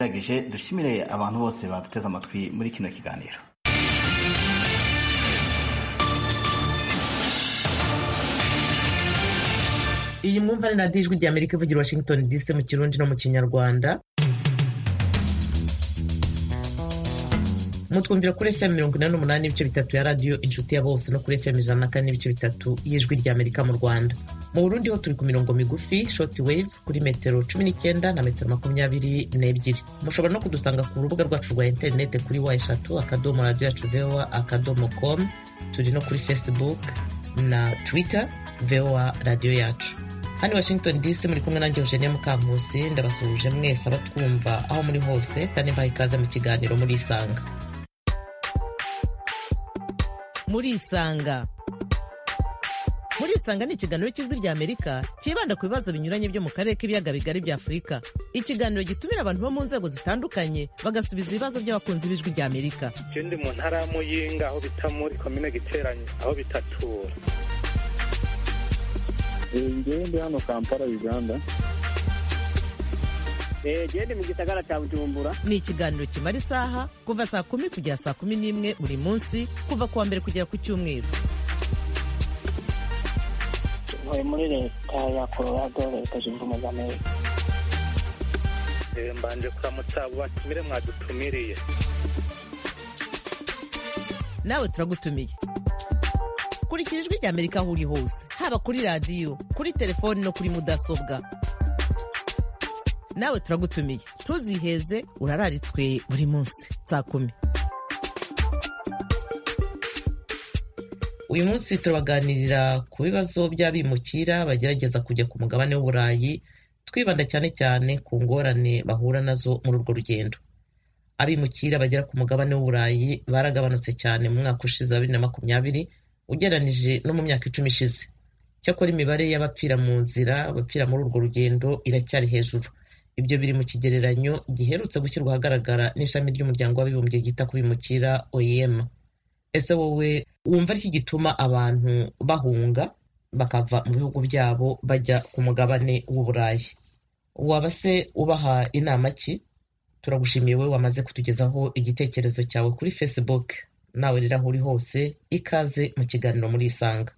turagije dushimire abantu bose baduteze amatwi muri kino kiganiro iyi mwumva ni radiyo ijwi ry'amerika ivugira washington dc mu kirundi no mu kinyarwanda mutwumvira kuri fm mirongo inani n'umunani n'ibice bitatu ya radiyo inshuti ya bose no kuri fm ijana na kane n'ibice bitatu y'ijwi ry'amerika mu rwanda mu burundi ho turi ku mirongo migufi short wave kuri metero cumi n'icyenda na metero makumyabiri n'ebyiri mushobora no kudusanga ku rubuga rwacu rwa interinete kuri wa eshatu akadomo radiyo yacu voa akadomo com turi no kuri facebook na twitter voa radiyo yacu hano washington dc muri kumwe nanjye eugenia mukankusi ndabasuhuje mwese abatwumva aho muri hose kandi mbaha ikaze mu kiganiro muri isanga muri isanga muri isanga ni ikiganiro cy'ijwi rya amerika cyibanda ku bibazo binyuranye byo mu karere k'ibiyaga bigari bya afurika ikiganiro gitumira abantu bo mu nzego zitandukanye bagasubiza ibibazo by'abakunzi b'ijwi rya amerika ndi mu ntara ya muyinga aho bita muri komine giteranye aho bitatura ngewe ndi hano kampala uganda gende mu gisagara cya bujumbura ni ikiganiro kimara isaha kuva saa kumi kugera saa kumi n'imwe buri munsi kuva ku wa mbere kugera ku cyumweru ntuye muri leta ya colorado leta zunze ubumwe za amerika mbanje kuramutsa abo batumire mwadutumiriye nawe turagutumiye kurikira ijwi rya amerika aho uri hose haba kuri radiyo kuri telefoni no kuri mudasobwa nawe turagutumiye ntuziheze urararitswe buri munsi saa kumi uyu munsi turabaganirira ku bibazo by'abimukira bagerageza kujya ku mugabane w'uburayi twibanda cyane cyane ku ngorane bahura nazo muri urwo rugendo abimukira bagera ku mugabane w'uburayi baragabanutse cyane mu mwaka ushize wa bibiri na makumyabiri ugereranije no mu myaka icumi ishize cyakora imibare y'abapfira mu nzira abapfira muri urwo rugendo iracyari hejuru ibyo biri mu kigereranyo giherutse gushyirwa ahagaragara n'ishami ry'umuryango w'abibumbye ryita ku bimukira oem ese wowe wumva ariki gituma abantu bahunga bakava mu bihugu byabo bajya ku mugabane w'uburayi waba se ubaha inama ki turagushimiye wowe wamaze kutugezaho igitekerezo cyawe kuri facebook nawe rero aho uri hose ikaze mu kiganiro muri isanga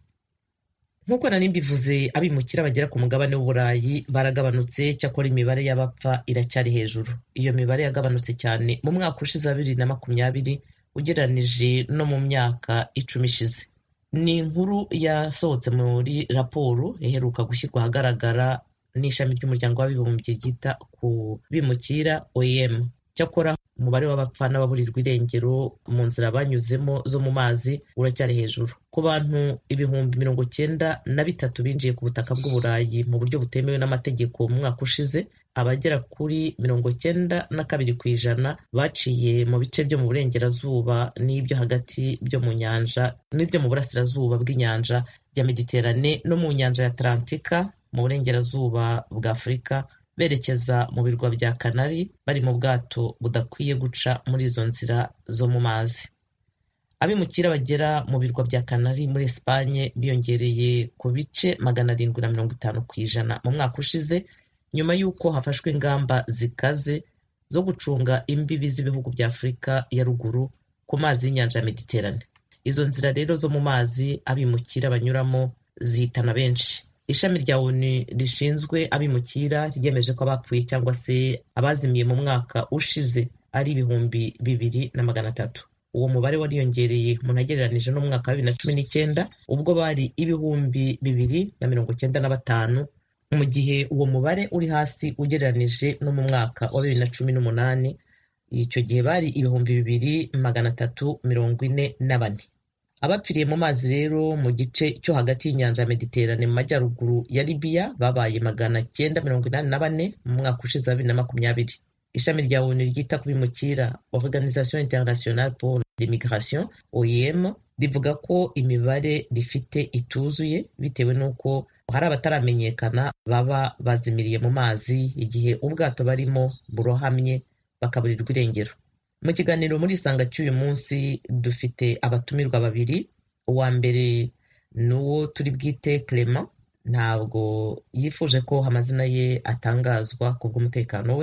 nk'uko nari mbivuze abimukira bagera ku mugabane w'uburayi baragabanutse cyakora imibare y'abapfa iracyari hejuru iyo mibare yagabanutse cyane mu mwaka ushize wa bibiri na makumyabiri ugereranije no mu myaka icumi ishize ni inkuru yasohotse muri raporo iheruka gushyirwa ahagaragara n'ishami ry'umuryango w'abibumbye ryita ku bimukira oem cyakora umubare w'abapfa n'ababurirwa irengero mu nzira banyuzemo zo mu mazi uracyari hejuru ku bantu ibihumbi mirongo cyenda na bitatu binjiye ku butaka bw'uburayi mu buryo butemewe n'amategeko mu mwaka ushize abagera kuri mirongo cyenda na kabiri ku ijana baciye mu bice byo mu burengerazuba n'ibyo hagati byo mu nyanja n'ibyo mu burasirazuba bw'inyanja ya mediterane no mu nyanja ya atlantika mu burengerazuba bwa afurika berekeza mu birwa bya kanari bari mu bwato budakwiye guca muri izo nzira zo mu mazi abimukira bagera mu birwa bya kanari muri esipanye biyongereye ku bice magana arindwi na mirongo itanu ku ijana mu mwaka ushize nyuma y'uko hafashwe ingamba zikaze zo gucunga imbibi z'ibihugu bya afurika ya ruguru ku mazi y'inyanja ya mediterane izo nzira rero zo mu mazi abimukira banyuramo zihitana benshi ishami rya onu rishinzwe abimukira ryemeje ko abapfuye cyangwa se abazimiye mu mwaka ushize ari ibihumbi bibiri na magana atatu uwo mubare wariyongereye umuntu agereranije n'umwaka wa bibiri na cumi n'icyenda ubwo bari ibihumbi bibiri na mirongo cyenda na batanu mu gihe uwo mubare uri hasi ugereranije no mu mwaka wa bibiri na cumi n'umunani icyo gihe bari ibihumbi bibiri magana atatu mirongo ine na bane abapfiriye mu mazi rero mu gice cyo hagati y'inyanja ya mediterane mu majyaruguru ya libiya babaye magana cyenda mirongo inani na bane mu mwaka ushize wa bibiri na makumyabiri ishami rya onu ryita ku bimukira organisation internationale pour l'immigration oem rivuga ko imibare rifite ituzuye bitewe n'uko hari abataramenyekana baba bazimiriye mu mazi igihe ubwato barimo burohamye bakaburirwa irengero mu kiganiro muri isanga cy'uyu munsi dufite abatumirwa babiri uwa mbere ni uwo turi bwite clement ntabwo yifuje ko amazina ye atangazwa ku bw'umutekano we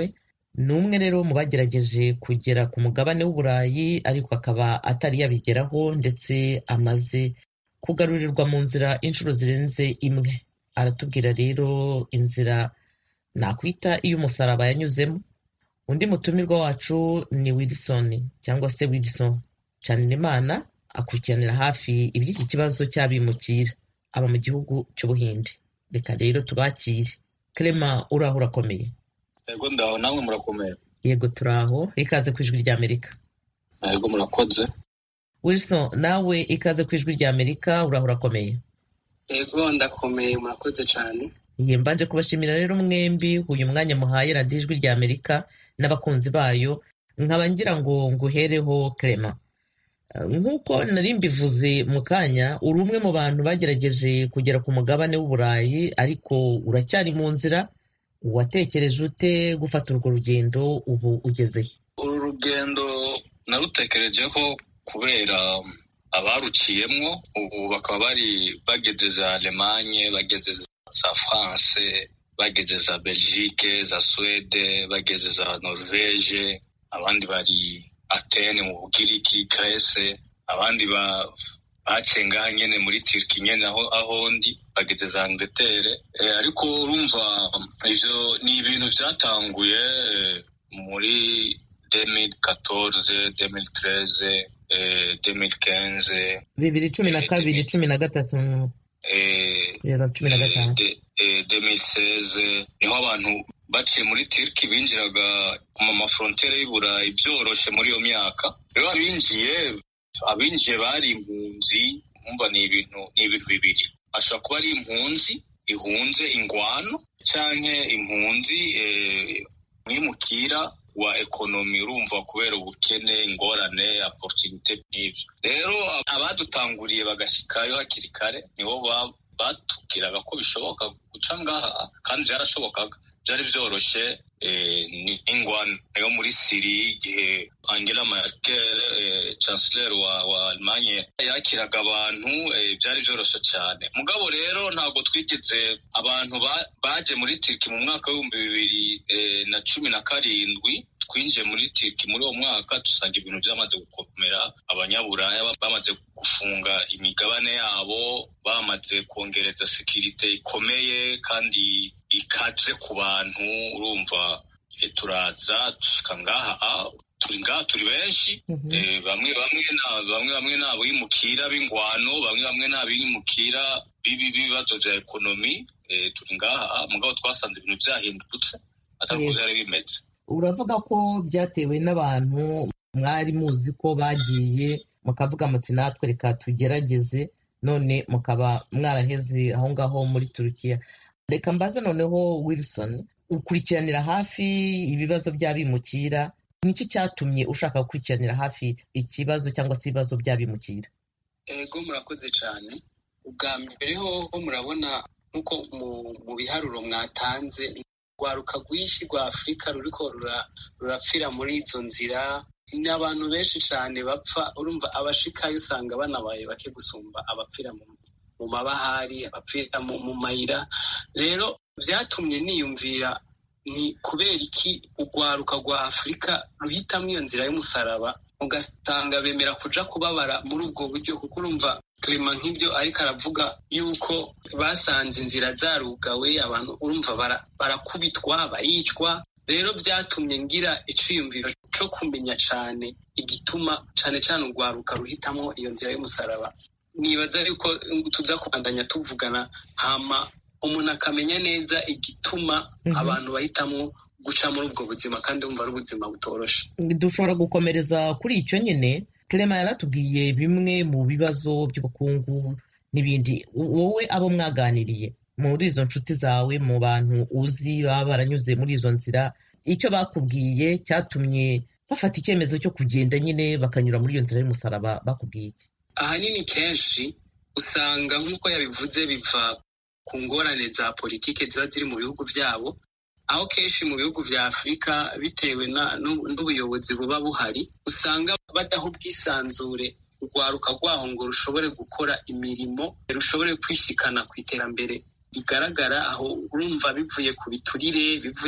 ni umwe rero mu bagerageje kugera ku mugabane w'uburayi ariko akaba atari yabigeraho ndetse amaze kugarurirwa mu nzira inshuro zirenze imwe aratubwira rero inzira nakwita iy'umusaraba yanyuzemo undi mutumirwa wacu ni wilson cyangwa se wilson Imana akurikiranira hafi iby'iki kibazo cy'abimukira aba mu gihugu cy'ubuhinde reka rero tubakire Clement uraho urakomeye yego ndaho namwe murakomeye yego turaho ikaze ku ijwi ry'amerika yego murakoze wilson nawe ikaze ku ijwi ry'amerika uraho urakomeye yego ndakomeye murakoze cyane Ye mbanje kubashimira rero mwembi uyu mwanya muhaye radiyo ijwi ry'amerika n'abakunzi bayo nkaba ngira ngo nguhereho Clement nk'uko nari mbivuze mu kanya uri umwe mu bantu bagerageje kugera ku mugabane w'uburayi ariko uracyari mu nzira watekereje ute gufata urwo rugendo ubu ugezeye uru rugendo narutekerejeho kubera abaruciyemwo ubu bakaba bari bageze za alemanye bageze za france bageze za belgique za suwede bageze za norvege abandi bari atene mu bugiriki grese abandi baciye ngaha nyene muri turki nyene aho aho ndi bageze za angleterre eh, ariko urumva ivyo ni ibintu vyatanguye eh, muri 2014 2013 eh, 2015 bibiri cumi na kabiri cumi na gatatu eh, kugeza cumi na gatanu de- eh, 2016 niho abantu baciye muri turki binjiraga mu mafrontere y'iburayi byoroshe muri iyo myaka rero abinjiye abinjiye bari impunzi umva ni ibintu ni ibintu bibiri ashobora kuba ari impunzi ihunze ingwano canke impunzi eh, mwimukira wa ekonomi urumva kubera ubukene ingorane opportunité n'ivyo rero abadutanguriye bagashikayo hakiri kare nibo ba- batubwiraga ko bishoboka guca ngaha kandi byarashobokaga byari byoroshe eh, ni ingwano yo muri siri igihe angela merkel eh, chancellor wa, wa almanye yakiraga abantu eh, byari byoroshe cyane mugabo rero ntabwo twigeze abantu ba- baje muri turki mu mwaka w'ibihumbi bibiri eh, na cumi na karindwi twinjiye muri turki muri uwo mwaka dusanga ibintu byamaze gukomera abanyaburaya ba- bamaze gufunga imigabane yabo bamaze kongereza sekirite ikomeye kandi ikaze ku bantu urumva eh, turaza dushika ngaha ah, turi ngaha turi benshi Mhm. Eh, bamwe bamwe na- bamwe bamwe ni abimukira b'ingwano bamwe bamwe ni abimukira bibi b'ibibazo bya ekonomi Eh, turi ngaha mugabo twasanze ibintu byahindutse atari uko Yego. byari bimeze uravuga ko byatewe n'abantu mwari muzi ko bagiye mukavuga muti natwe reka tugerageze none mukaba mwaraheze aho ngaho muri turukiya reka mbaze noneho wilson ukurikiranira hafi ibibazo by'abimukira niki cyatumye ushaka gukurikiranira hafi ikibazo cyangwa se ibibazo by'abimukira ego murakoze cyane ubwa mbere ho ho murabona nk'uko mu- mu biharuro mwatanze urwaruka rwinshi rwa afurika ruriko rura- rurapfira muri izo nzira ni abantu benshi cyane bapfa urumva abashikayo usanga banabaye bake gusumba abapfira mu mu mabahari abapfira mu mu mayira rero byatumye niyumvira ni kubera iki urwaruka rwa afurika ruhitamo iyo nzira y'umusaraba ugasanga bemera kuja kubabara muri ubwo buryo kuko urumva Clement nk'ibyo ariko aravuga yuko basanze inzira zarugawe abantu urumva bara- barakubitwa baricwa rero byatumye ngira iciyumviro co kumenya cane igituma cane cane urwaruka ruhitamo iyo nzira y'umusaraba nibaza yuko tuza kubandanya tuvugana hama umuntu akamenya neza igituma Mhm. abantu bahitamo guca muri ubwo buzima kandi wumva ari ubuzima butoroshe dushobora gukomereza kuri icyo nyine Clement yaratubwiye bimwe mu bibazo by'ubukungu n'ibindi wowe abo mwaganiriye muri izo nshuti zawe mu bantu uzi baba baranyuze muri izo nzira icyo bakubwiye cyatumye bafata icyemezo cyo kugenda nyine bakanyura muri iyo nzira y'umusaraba bakubwiye iki ahanini kenshi usanga nk'uko yabivuze biva ku ngorane za politike ziba ziri mu bihugu byabo aho kenshi mu bihugu vya afurika bitewe na- n'u- n'ubuyobozi buba buhari usanga badaha ubwisanzure urwaruka rwaho ngo rushobore gukora imirimo rushobore kwishikana ku iterambere rigaragara aho urumva bivuye ku biturire bivuye ku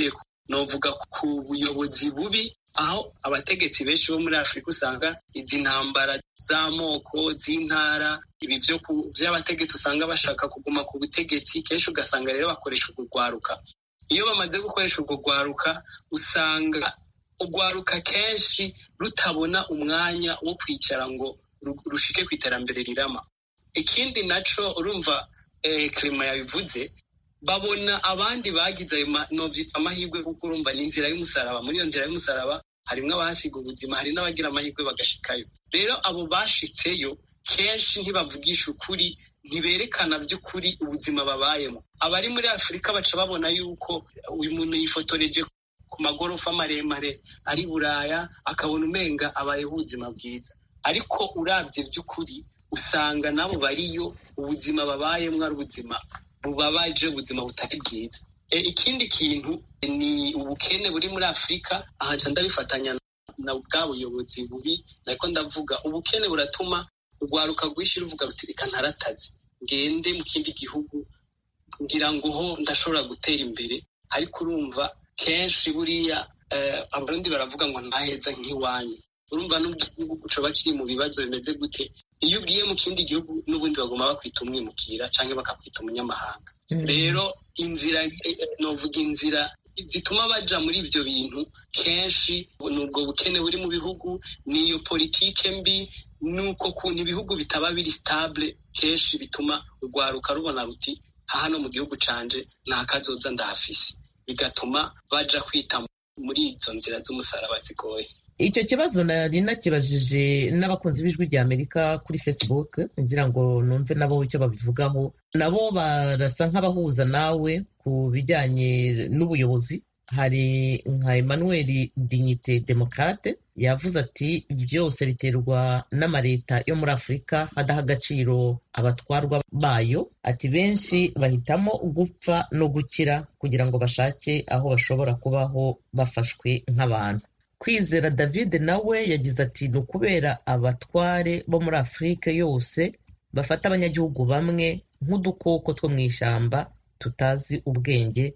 novuga ku buyobozi bubi aho abategetsi benshi bo muri afurika usanga izi ntambara z'amoko z'intara ibi by'abategetsi usanga bashaka kuguma ku butegetsi kenshi ugasanga rero bakoresha urwo rwaruka iyo bamaze gukoresha urwo rwaruka usanga urwaruka kenshi rutabona umwanya wo kwicara ngo rushike ku iterambere rirama ikindi naco urumva kirima yabivuze babona abandi bagize ayo amahirwe kuko urumva ni inzira y'umusaraba muri iyo nzira y'umusaraba harimo abahasiga ubuzima hari n'abagira amahirwe bagashikayo rero abo bashitseyo kenshi ntibavugisha ukuri ntiberekana by'ukuri ubuzima babayemo abari muri afurika baca babona yuko uyu muntu yifotoreje ku magorofa maremare ari buraya akabona umenga abayeho ubuzima bwiza ariko urabye by'ukuri usanga nabo bariyo ubuzima babayemo ari ubuzima bubabaje ubuzima butari bwiza ikindi kintu ni ubukene buri muri afurika aha ndabifatanya na bwa buyobozi bubi ariko ndavuga ubukene buratuma urwaruka rwinshi ruvuga ruti reka ntaratazi ngende mu kindi gihugu ngira ngo ho ndashobora gutera imbere ariko urumva kenshi buriya abarundi baravuga ngo ntaheza nk'iwanyu urumva n'igihugu coba kiri mu bibazo bimeze gute iyo ugiye mu kindi gihugu n'ubundi bagomba bakwita umwimukira cyangwa bakakwita umunyamahanga rero inzira novuga inzira zituma baja muri ibyo bintu kenshi ni ubwo bukene buri mu bihugu niyo politike mbi nuko kuntu ibihugu bitaba biri stable kenshi bituma urwaruka rubona ruti hano mu gihugu canje nta kazoza ndahafise bigatuma baja kwita muri izo nzira z'umusaraba zigoye icyo kibazo nari nakibajije n'abakunzi b'ijwi rya amerika kuri facebook ngira ngo numve nabo icyo babivugaho nabo barasa nk'abahuza nawe ku bijyanye n'ubuyobozi hari nka emmanuel dignite demokrate yavuze ati byose biterwa n'amaleta yo muri afurika hadaha agaciro abatwarwa bayo ati benshi bahitamo gupfa no gukira kugira ngo bashake aho bashobora kubaho bafashwe nk'abantu kwizera david nawe yagize ati ni ukubera abatware bo muri afurika yose bafata abanyagihugu bamwe nk'udukoko two mu ishyamba tutazi ubwenge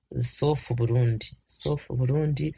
sofu burundi sofu burundi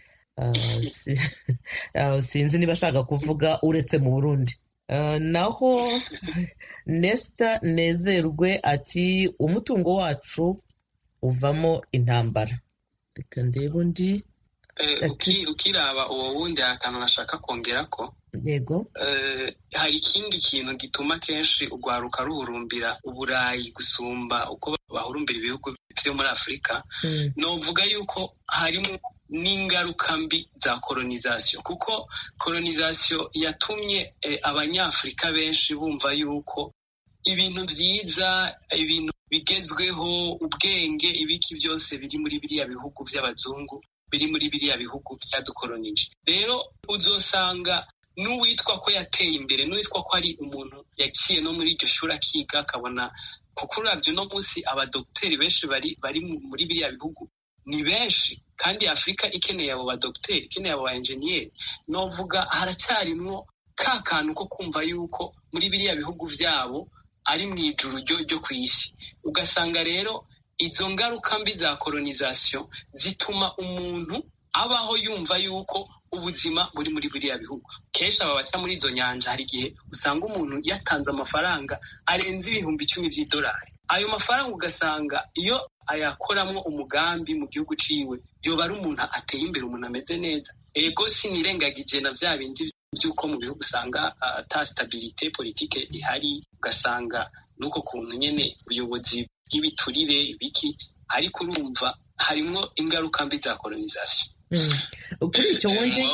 sinzi niba ashaka kuvuga uretse mu burundi naho nesita nezerwe ati umutungo wacu uvamo intambara reka ndebe undi ukiraba uwo wundi hari akantu nashaka kongera ko yego hari ikindi kintu gituma kenshi urwaruka ruhurumbira uburayi gusumba uko bahurumbira ibihugu byo muri afurika novuga yuko harimo n'ingaruka mbi za kolonizasiyo kuko kolonizasiyo yatumye abanyafurika benshi bumva yuko ibintu byiza ibintu bigezweho ubwenge ibiki byose biri muri biriya bihugu by'abazungu biri muri biriya bihugu byadukolonije rero uzosanga n'uwitwa ko yateye imbere n'uwitwa ko ari umuntu yagiye no muri iryo shuri akiga akabona kuko urabyo uno munsi abadogiteri benshi bari bari muri biriya bihugu ni benshi kandi afurika ikeneye abo badogiteri ikeneye abo ba enjeniyeri novuga haracyarimwo ka kantu ko kumva yuko muri biriya bihugu byabo ari mu ijuru ryo ku isi ugasanga rero izo ngaruka mbi za kolonizasiyo zituma umuntu abaho yumva yuko ubuzima buri muri biriya bihugu kenshi aba baca muri izo nyanja hari igihe usanga umuntu yatanze amafaranga arenze ibihumbi icumi by'idolari ayo mafaranga ugasanga iyo ayakoramo umugambi mu gihugu ciwe yoba ari umuntu ateye imbere umuntu ameze neza ego sinirengagije na bya bindi by'uko mu bihugu usanga ata stabilite politike ihari ugasanga n'uko kuntu nyene ubuyobozi bw'ibiturire ibiki ariko urumva harimwo ingaruka mbi za kolonizasiyo kuri icyo wongeye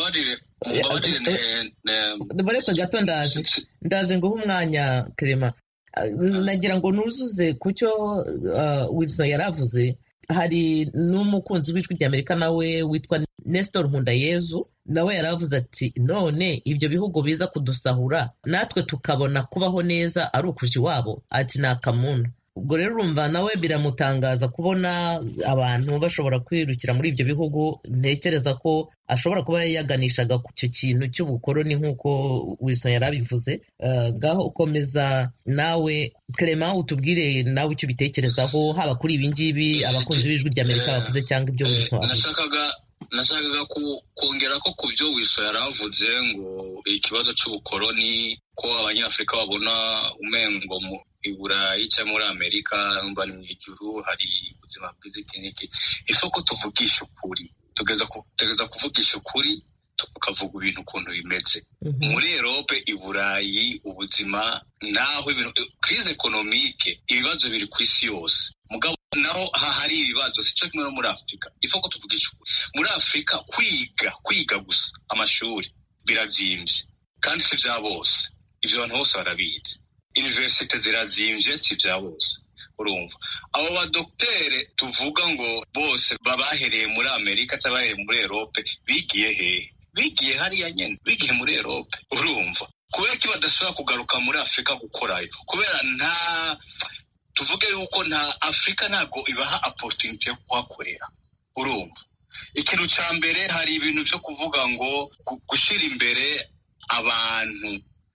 baretse gato ndaje ndaje nguhe umwanya kerema nagira ngo nuzuze ku cyo wilson yari avuze hari n'umukunzi w'ijwi ry'amerika nawe witwa nestor nkundayezu nawe yari avuze ati none ibyo bihugu biza kudusahura natwe tukabona kubaho neza ari ukuja iwabo ati ni akamuna ubwo rero urumva nawe biramutangaza kubona abantu bashobora kwirukira muri ibyo bihugu ntekereza ko ashobora kuba yaganishaga ku icyo kintu cy'ubukoroni nk'uko wilson yari abivuze ngaho ukomeza nawe clement utubwire nawe icyo ubitekerezaho haba kuri ibi ngibi abakunzi b'ijwi ry'amerika bavuze cyangwa ibyo wilson avuze nashakaga kongera ko ku byo wiso yari avuze ngo ikibazo cy'ubukoroni ko abanyafurika babona umengo mu iburayi cyangwa muri amerika mba ni mu ijuru hari ubuzima bwiza iki n'iki ifu ko tuvugisha ukuri tugeza kuvugisha ukuri tukavuga ibintu ukuntu bimeze muri erope i burayi ubuzima naho ibintu kirize ekonomike ibibazo biri ku isi yose mugabo naho hari ibibazo si cyo kimwe no muri afurika ifu ko tuvugisha ukuri muri afurika kwiga kwiga gusa amashuri birazimvye kandi si bya bose ibyo abantu bose barabizi universite zirazimvye si bya bose urumva abo badokitere tuvuga ngo bose babahereye muri amerika cyangwa bahereye muri erope bigiye hehe bigiye hariya nyene bigiye muri erope urumva kubera ko badashobora kugaruka muri afurika gukorayo kubera nta tuvuge yuko nta afurika ntabwo ibaha opportunity yo kuhakorera urumva ikintu cya mbere hari ibintu byo kuvuga ngo gushyira imbere abantu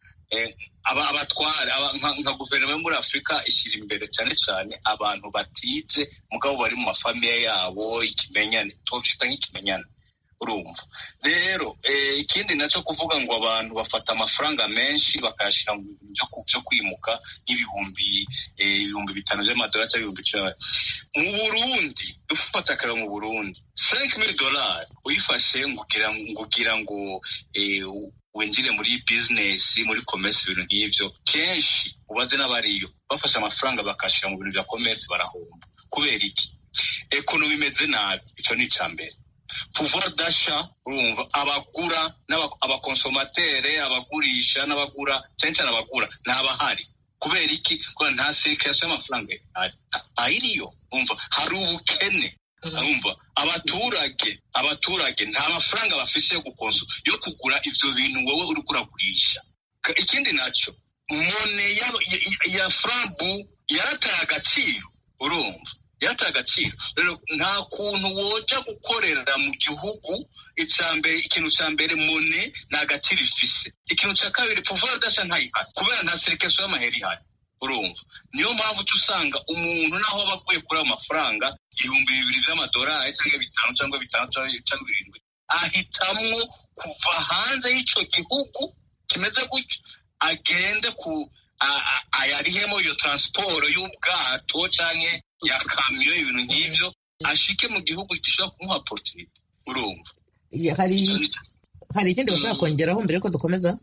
abatwara nka guverinoma yo muri afurika ishyira imbere cyane cyane abantu batize mugabo bari mu mafamiye yabo ikimenyane tubyita nk'ikimenyane urumva rero ikindi nacyo kuvuga ngo abantu bafata amafaranga menshi bakayashyira mu bintu byo kwimuka nk'ibihumbi ibihumbi bitanu by'amadolari cyangwa ibihumbi icumi mu burundi dufata akareba mu burundi cinq mille dolari uyifashe ngugira ngo winjire muri bizinesi muri komesi ibintu nk'ibyo kenshi ubaze n'abariyo bafashe amafaranga bakashyira mu bintu bya komesi barahomba kubera iki ekonomi imeze nabi icyo ni icya mbere pouvoir d'achat urumva abagura abakonsomatere abagurisha n'abagura cyane cyane abagura ntabahari kubera iki kubera nta sirikasiyo y'amafaranga ayiriyo umva hari ubukene urumva abaturage abaturage nta mafaranga bafise yo gukonso yo kugura ivyo bintu wowe uri kuragurisha ikindi nacyo mone ya frambu yarataye agaciro urumva yarataye agaciro rero nta kuntu woja gukorera mu gihugu icambere ikintu ca mbere mone nta gaciro ifise ikintu ca kabiri pouvoir d'achat ntayihari kubera nta serikeso y'amahera ihari urumva niyo mpamvu uca usanga umuntu naho aba aguye kuri ayo mafaranga ibihumbi bibiri vy'amadolari cyangwa bitanu cyangwa bitanu cyangwa birindwi ahitamwo kuva hanze y'ico gihugu kimeze gutyo agende ku ayarihemo iyo transport y'ubwato canke ya kamyo ibintu nk'ivyo ashike mu gihugu gishobora kumuha opportunity urumva hari hari ikindi bashaka kongeraho mbere yuko dukomeza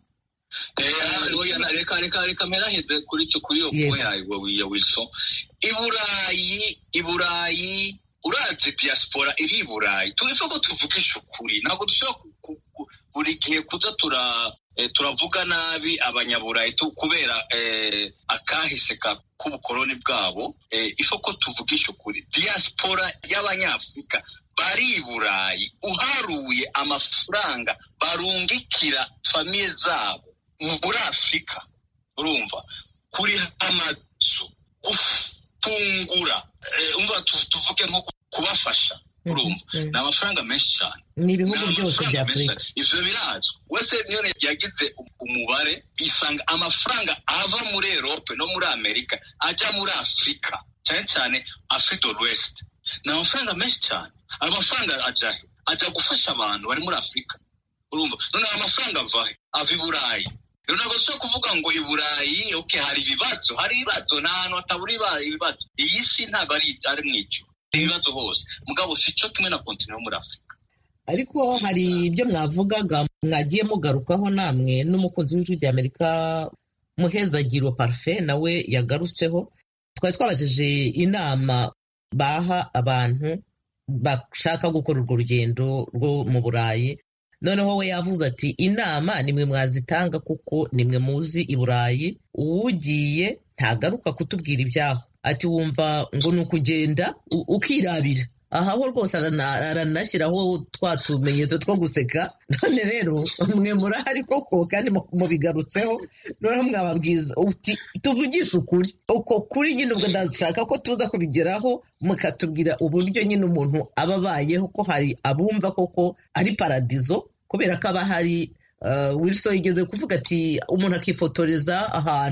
reka reka reka mperaheze kuri icyo kuri iyo kuba yawe ya wilson iburayi iburayi urazi diaspora iri i burayi tubivuga ko tuvugisha ukuri ntabwo dushobora buri gihe kuza tura turavuga nabi abanyaburayi kubera akahise k'ubukoroni bwabo ifo ko tuvugisha ukuri diaspora y'abanyafurika bari i burayi uharuye amafaranga barungikira famiye zabo muri afurika urumva kuri amazu gufungura umva tuvuge nko kubafasha urumva ni amafaranga menshi cyane ni ibihugu byose bya afurika ivyo birazwi wese niyo yagize umubare isanga amafaranga ava muri erope no muri amerika ajya muri afurika cyane cyane afrique de l'ouest ni amafaranga menshi cyane ayo mafaranga ajya he ajya gufasha abantu bari muri afurika urumva none ayo mafaranga ava he ava i burayi rero ntabwo dushobora kuvuga ngo i burayi okay hari ibibazo hari ibibazo nta hantu hatabura ibibazo iyi si ntabwo ari ari mu ijuru ibibazo hose mugabo si cyo kimwe na kontinent muri afurika ariko hari ibyo mwavugaga mwagiye mugarukaho namwe n'umukunzi w'ijwi rya amerika muhezagiro parufe nawe yagarutseho twari twabajije inama baha abantu bashaka gukora urwo rugendo rwo mu burayi noneho we yavuze ati inama nimwe mwazitanga kuko nimwe muzi i burayi uwugiye ntagaruka kutubwira ibyaho ati wumva ngo ni ukugenda ukirabira aha ho rwose aranashyiraho twa tumenyetso two guseka none rero mwe murahari koko kandi mubigarutseho noneho mwababwiza uti tuvugishe ukuri uko kuri nyine ubwo ndashaka ko tuza kubigeraho mukatubwira uburyo nyine umuntu aba abayeho ko hari abumva koko ari paradizo kubera ko aba hari wilson yigeze kuvuga ati umuntu akifotoreza ahantu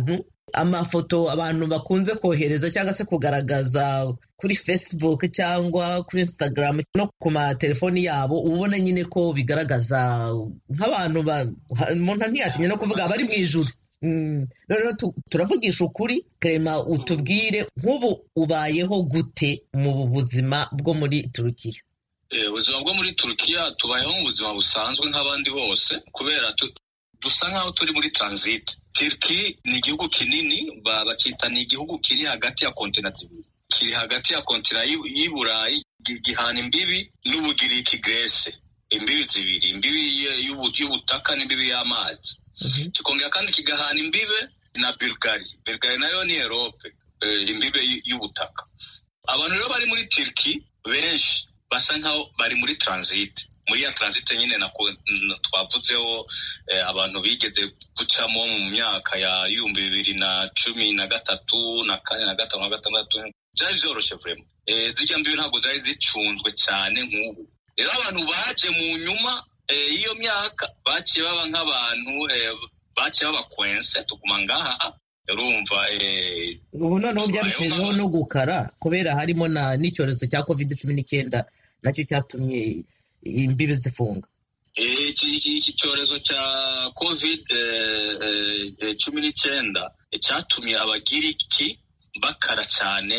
amafoto abantu bakunze kohereza cyangwa se kugaragaza kuri facebook cyangwa kuri instagram no ku matelefoni yabo uba ubona nyine ko bigaragaza nk'abantu umuntu ntiyatinya no kuvuga bari mu ijuru noneho turavugisha ukuri kerema utubwire nk'ubu ubayeho gute mu buzima bwo muri turukiya ubuzima bwo muri turukiya tubayeho mu buzima busanzwe nk'abandi bose kubera dusa nk'aho turi muri transit turiki ni igihugu kinini bacyita ni igihugu kiri hagati ya kontina zibiri kiri hagati ya kontina y'i burayi gihana imbibi n'ubugiriki grese imbibi zibiri imbibi y'ubutaka n'imbibi y'amazi kikongera kandi kigahana imbibe na bulgari bulgari nayo ni erope imbibe y'ubutaka abantu rero bari muri turiki benshi basa nkaho bari muri transit muri ya transit nyine twavuzeho abantu bigeze gucamo mu myaka ya ibihumbi bibiri na cumi na gatatu na kane na gatanu na gatandatu byari byoroshye vurema zirya mbibi ntabwo zari zicunzwe cyane nk'ubu rero abantu baje mu nyuma y'iyo myaka baciye baba nk'abantu baciye baba kwense tuguma ngaha urumva ubu noneho byarushijeho no gukara kubera harimo n'icyorezo cya covid cumi n'icyenda nacyo cyatumye imbibi zifunga iki cyorezo cya covid cumi n'icyenda cyatumye abagiriki bakara cyane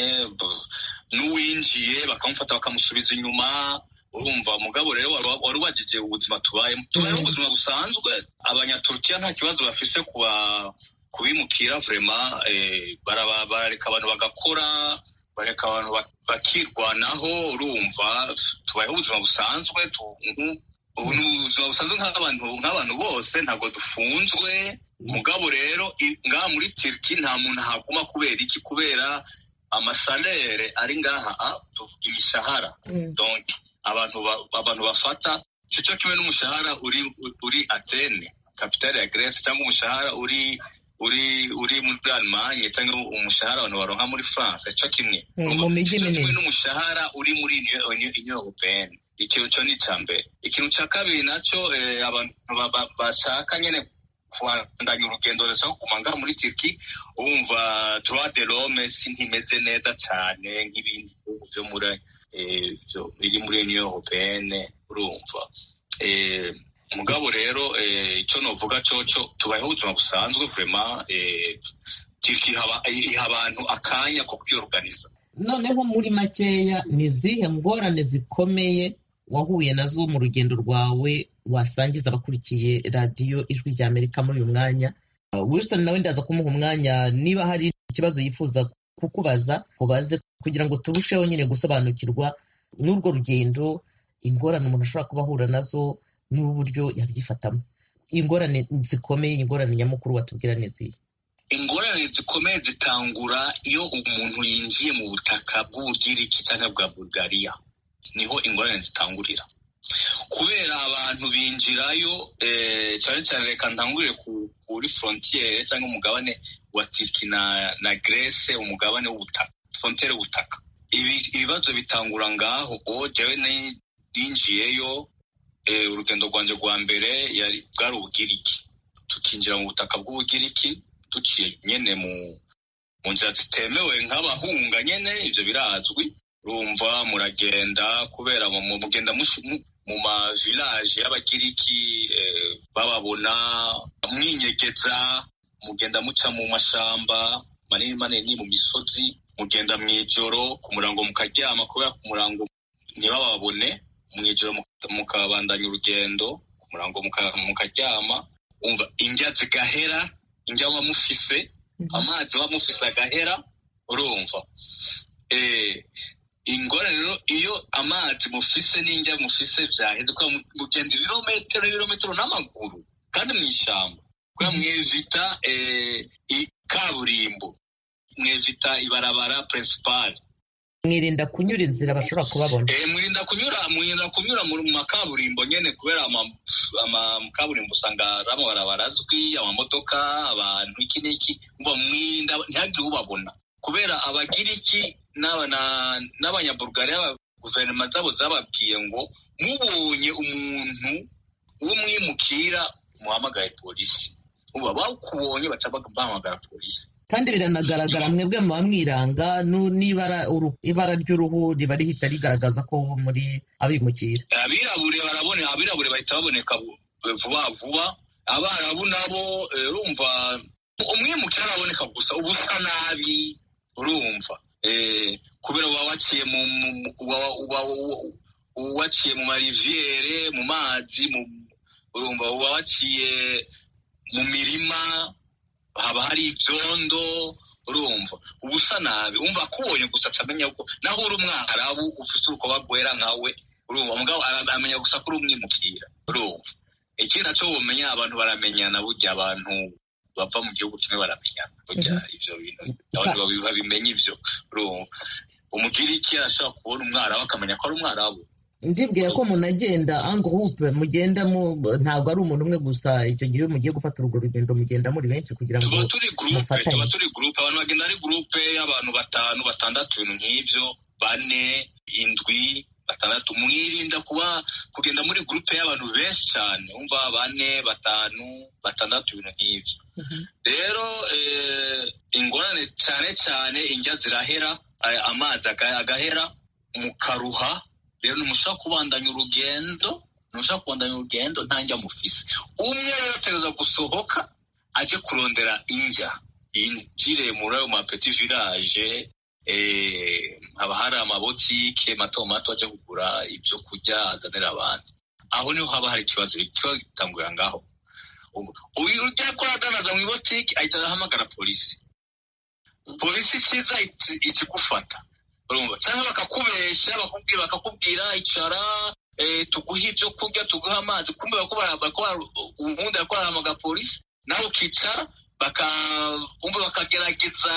n'uwinjiye bakamufata bakamusubiza inyuma urumva mugabo rero wari wagize ubuzima tubayemo tubayeho ubuzima busanzwe abanyaturukiya nta kibazo bafise kuba kubimukira vrema barareka abantu bagakora bareka abantu bakirwanaho urumva tubayeho ubuzima busanzwe ubu ni ubuzima busanzwe nk'abantu bose ntabwo dufunzwe mugabo rero ngaha muri turiki nta muntu ahaguma kubera iki kubera amasalere ari ngaha imishahara abantu abantu bafata cyo kimwe n'umushahara uri uri atene kapitale ya grece cyangwa umushahara uri uri uri muri Allemagne cyangwa umushahara abantu baronka muri France cyo kimwe mu mijyi minini n'umushahara uri muri Union Européenne ikintu cyo ni cya mbere ikintu cya kabiri nacyo abantu bashaka nyine kubandanya urugendo rurashaka kuguma ngaha muri Turki wumva droit de l'homme si ntimeze neza cyane nk'ibindi bihugu byo muri biri muri Union Européenne urumva mugabo rero icyo novuga cyo tubayeho ubuzima busanzwe vrema iha abantu akanya ko kwiyoruganiza noneho muri makeya ni izihe ngorane zikomeye wahuye nazo mu rugendo rwawe wasangiza abakurikiye radiyo ijwi rya amerika muri uyu mwanya wilson nawe ndaza kumuha umwanya niba hari ikibazo yifuza kukubaza ubaze kugira ngo turusheho nyine gusobanukirwa n'urwo rugendo ingorane umuntu ashobora kuba ahura nazo n'uburyo yabyifatamo ingorane zikomeye ingorane nyamukuru watubwira n'izihe ingorane zikomeye zitangura iyo umuntu yinjiye mu butaka bw'ubugiriki cyangwa bwa bulgariya niho ingorane zitangurira kubera abantu binjirayo cyane cyane reka ntangurire kuri frontiere cyangwa umugabane wa turiki na na grece umugabane w'ubutaka frontiere w'ubutaka ibibazo bitangura ngaho jewe ninjiyeyo urugendo rwanjye rwa mbere bwari ubugiriki tukinjira mu butaka bw'ubugiriki duciye nyine mu nzira zitemewe nk'abahunga nyine ibyo birazwi rumva muragenda kubera mugenda mu mavilaje y'abagiriki bababona mwinyegeza mugenda muca mu mashamba manini manini mu misozi mugenda mu ijoro ku murango mukaryama kubera ku murango ntibababone mu ijoro mukabandanya urugendo ku murango mukaryama umva indya zigahera indya wa mufise amazi wa mufise agahera urumva ingorane rero iyo amazi mufise n'indya mufise byaheze kuba mugenda ibirometero ibirometero n'amaguru kandi mu ishyamba kubera mwevita kaburimbo mwevita ibarabara principale mwirinda kunyura inzira bashobora kubabona mwirinda kunyura mwirinda kunyura mu makaburimbo nyine kubera amakaburimbo usanga ari amabarabara azwi amamodoka abantu iki n'iki mwirinda ntihagire ubabona kubera abagiriki n'abanyabulgariya guverinoma zabo zababwiye ngo mubonye umuntu w'umwimukira muhamagaye polisi uba bakubonye baca bahamagara polisi kandi biranagaragara mwebwe muba mwiranga nu- n'ibara uru- ibara ry'uruhu riba rihita rigaragaza ko muri abimukira abirabure barabone abirabure bahita baboneka bu- vuba vuba abarabu nabo eh, urumva umwimukira araboneka gusa uba usa nabi urumva Eh, kubera uba waciye mu mu- mu- uba- uba- uba- uba waciye mu mariviyere mu mazi mu urumva uba waciye mu mirima haba hari ibyondo urumva uba usa nabi umva akubonye gusa acamenya ko naho uri umwarabu ufite urukoba rwera nkawe urumva mugabo ara- amenya gusa ko uri umwimukira urumva ikindi naco womenya abantu baramenyana burya abantu bava mu gihugu kimwe baramenyana burya ivyo bintu abantu babi- babimenya ivyo urumva umugiriki arashobora kubona umwarabu akamenya ko ari umwarabu ndibwira ko munagenda en groupe mugenda mu ntabwo ari umuntu umwe gusa icyo gihe iyo mugiye gufata urwo rugendo mugenda muri benshi kugira ngo tuba turi gurupe mufatanye. tuba turi gurupe abantu bagenda ari gurupe y'abantu batanu batandatu ibintu nk'ivyo bane indwi batandatu mwirinda kuba kugenda muri gurupe y'abantu benshi cyane umva bane batanu batandatu ibintu nk'ivyo rero eh, ingorane cyane cyane indya zirahera eh, amazi aga- agahera mukaruha rero ntimushobora kubandanya urugendo ntimushobora kubandanya urugendo nta njya mufise umwe rero ategereza gusohoka aje kurondera indya yinjire muri ayo mapeti village eh, haba hari amabotike mato mato aje kugura ibyo kurya azanira abandi aho niho haba hari ikibazo ikibazo gitangurira ngaho Ubu- uyu ujya ko adanaza mu ibotike ahita arahamagara polisi polisi ikiza iti- ikigufata urumva cyangwa bakakubesha bakakubwira bakakubwira icara eh, tuguhe ibyo kurya tuguhe amazi kumbe bako bara- bako bara- ubundi bako barahamagara polisi nawe ukicara baka umva bakagerageza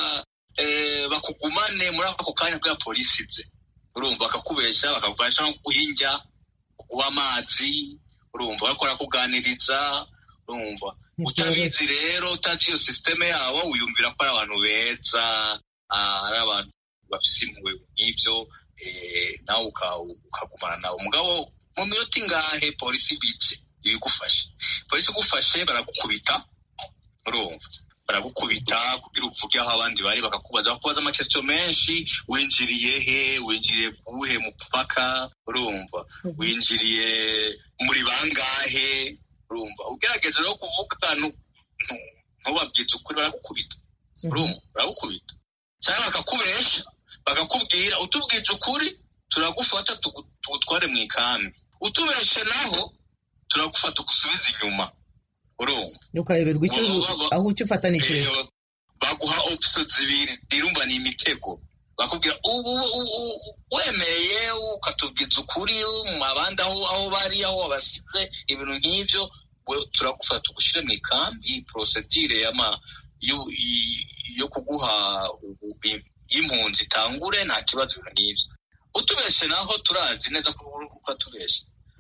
eh, bakugumane muri ako kanya kubera polisi ize urumva bakakubesha bakakubasha no kuguha indya kuguha amazi urumva bariko barakuganiriza urumva utabizi rero utazi iyo sisiteme yabo wiyumvira ko ari abantu beza ah, ari abantu bafise impuhwe nk'ivyo eh, nawe uka- ukagumana nawe umugabo mu minota ingahe polisi bije ibigufashe polisi igufashe baragukubita urumva baragukubita kugira uvuge aho abandi bari bakakubaza bakubaza amakesityo menshi winjiriye he winjiriye kuwuhe mupaka urumva winjiriye muri bangahe urumva ugerageza rero kuvuga nu- nu- ntubabwize ukuri baragukubita urumva baragukubita cyangwa bakakubesha bakakubwira utubwije ukuri turagufata tugu- tugutware mu ikambi utubeshe naho turagufata ugusubiza inyuma urumva ukayoberwa icyo Baba- baba- aho icyo ufata ni ikihe Eh, baguha opso zibiri irumva ni imitego bakubwira ubu u- u- u- wemeye ukatubwiza ukuri mu abandi aho aho bari aho wabasize ibintu nk'ibyo we turagufata tugushyire mu ikambi porosedire y'ama yo- i- yo kuguha ubu- i- y'impunzi itangure nta kibazo ibintu nk'ibyo utubeshe naho turazi neza ko uri ukatubeshe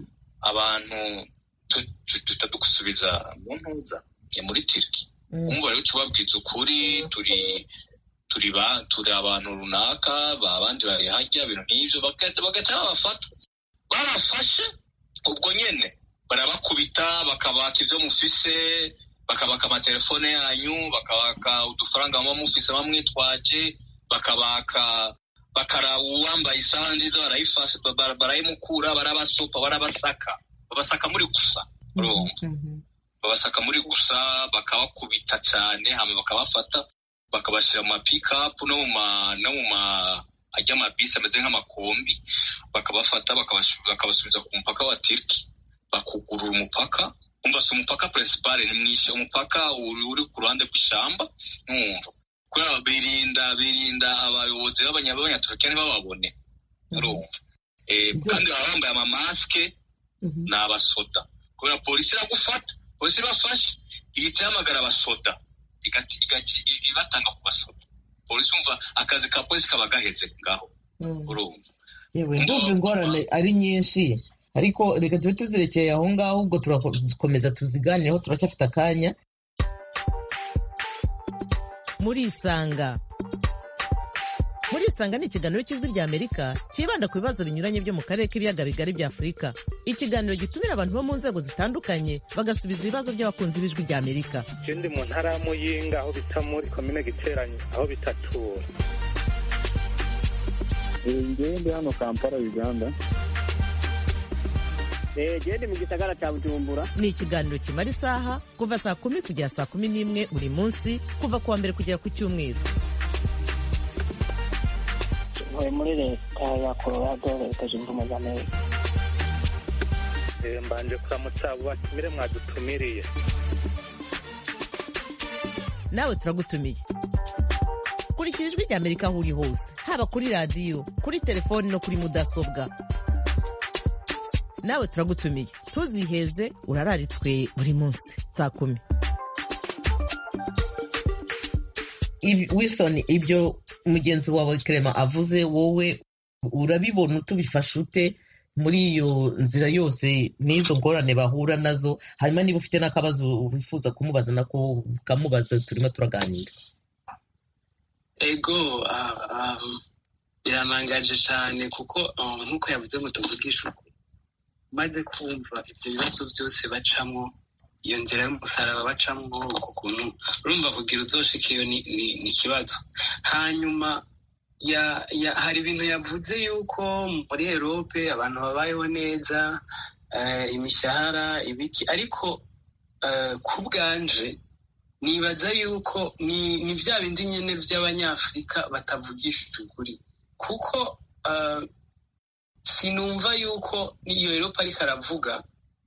abantu tu- tu- duhita dugusubiza mu ntuza eh, muri tiriki Mm. umva rero tubabwiza ukuri turi turi ba turi abantu runaka ba abandi bari hajya ibintu nk'ivyo bagahita bagahita babafata babafashe ubwo nyene barabakubita bakabaka ivyo mufise bakabaka amatelefone yanyu bakabaka udufaranga muba mufise bamwitwaje bakabaka bakaraba uwambaye isaha nziza barayifashe bara- barayimukura barabasopa barabasaka babasaka muri gusa urumva Mhm. babasaka muri gusa bakabakubita cyane hama bakabafata bakabashyira mu mapikapu no mu ma no mu ma ajya amabisi ameze nk'amakombi bakabafata bakabasu- bakabasubiza ku mupaka wa Turki bakugurura umupaka umva si umupaka principal ni mwinshi umupaka uri uri ku ruhande rw'ishamba numva kubera birinda birinda abayobozi b'abanya- b'abanyaturukiya ntibababone urumva Eh, kandi baba bambaye amamasike Mhm. ni abasoda kubera polisi iragufata polisi ibafashe ihita ihamagara abasoda igati- igati- i- ibatanga ku basoda polisi umva akazi ka polisi kaba gaheze ngaho Mm. urumva yewe ndumva ingorane ari nyinshi ariko reka tube tuzirekeye aho ngaho ubwo turakomeza tuziganireho turacyafite akanya murisanga murisanga murisanga ni ikiganiro cy'ijwi rya amerika cyibanda ku bibazo binyuranye byo mu karere k'ibiyaga bigari bya afurika ikiganiro gitumira abantu bo mu nzego zitandukanye bagasubiza ibibazo by'abakunzi b'ijwi rya amerika je ndi mu ntara ya muyinga aho bita muri komine giteranyi aho bitatura ngewe ndi hano kampala uganda gende mu gisagara cya bujumbura ni ikiganiro kimara isaha kuva saa kumi kugera saa kumi n'imwe buri munsi kuva ku wa mbere kugera ku cyumweru ntuye muri leta ya colorado leta zunze ubumwe za amerika Eh, mbanje kuramutsa abo batumire mwadutumiriye nawe turagutumiye kurikira ijwi rya amerika aho uri hose haba kuri radiyo kuri telefoni no kuri mudasobwa nawe turagutumiye ntuziheze urararitswe buri munsi saa kumi Ibi- wilson ibyo mugenzi wawe Clement avuze wowe urabibona utubifashe ute muri iyo nzira yose n'izo ngorane bahura nazo hanyuma niba ufite n'akabazo wifuza kumubaza nako ukamubaza turimo turaganira ego ah, ah, biramangaje cyane kuko ah, nk'uko yavuze ngo tuvugishe ukuri maze kumva ibyo bibazo byose bacamo iyo nzira y'umusaraba bacamo uko kuntu urumva kugira uzoshika iyo ni ni- ni ikibazo hanyuma ya, ya, hari ibintu yavuze yuko muri erope abantu babayeho neza eh, imishahara ibiki ariko eh, ku bwanje nibaza yuko ni ni bya bindi nyine by'abanyafurika batavugisha ukuri kuko eh, sinumva yuko n'iyo eropa ariko aravuga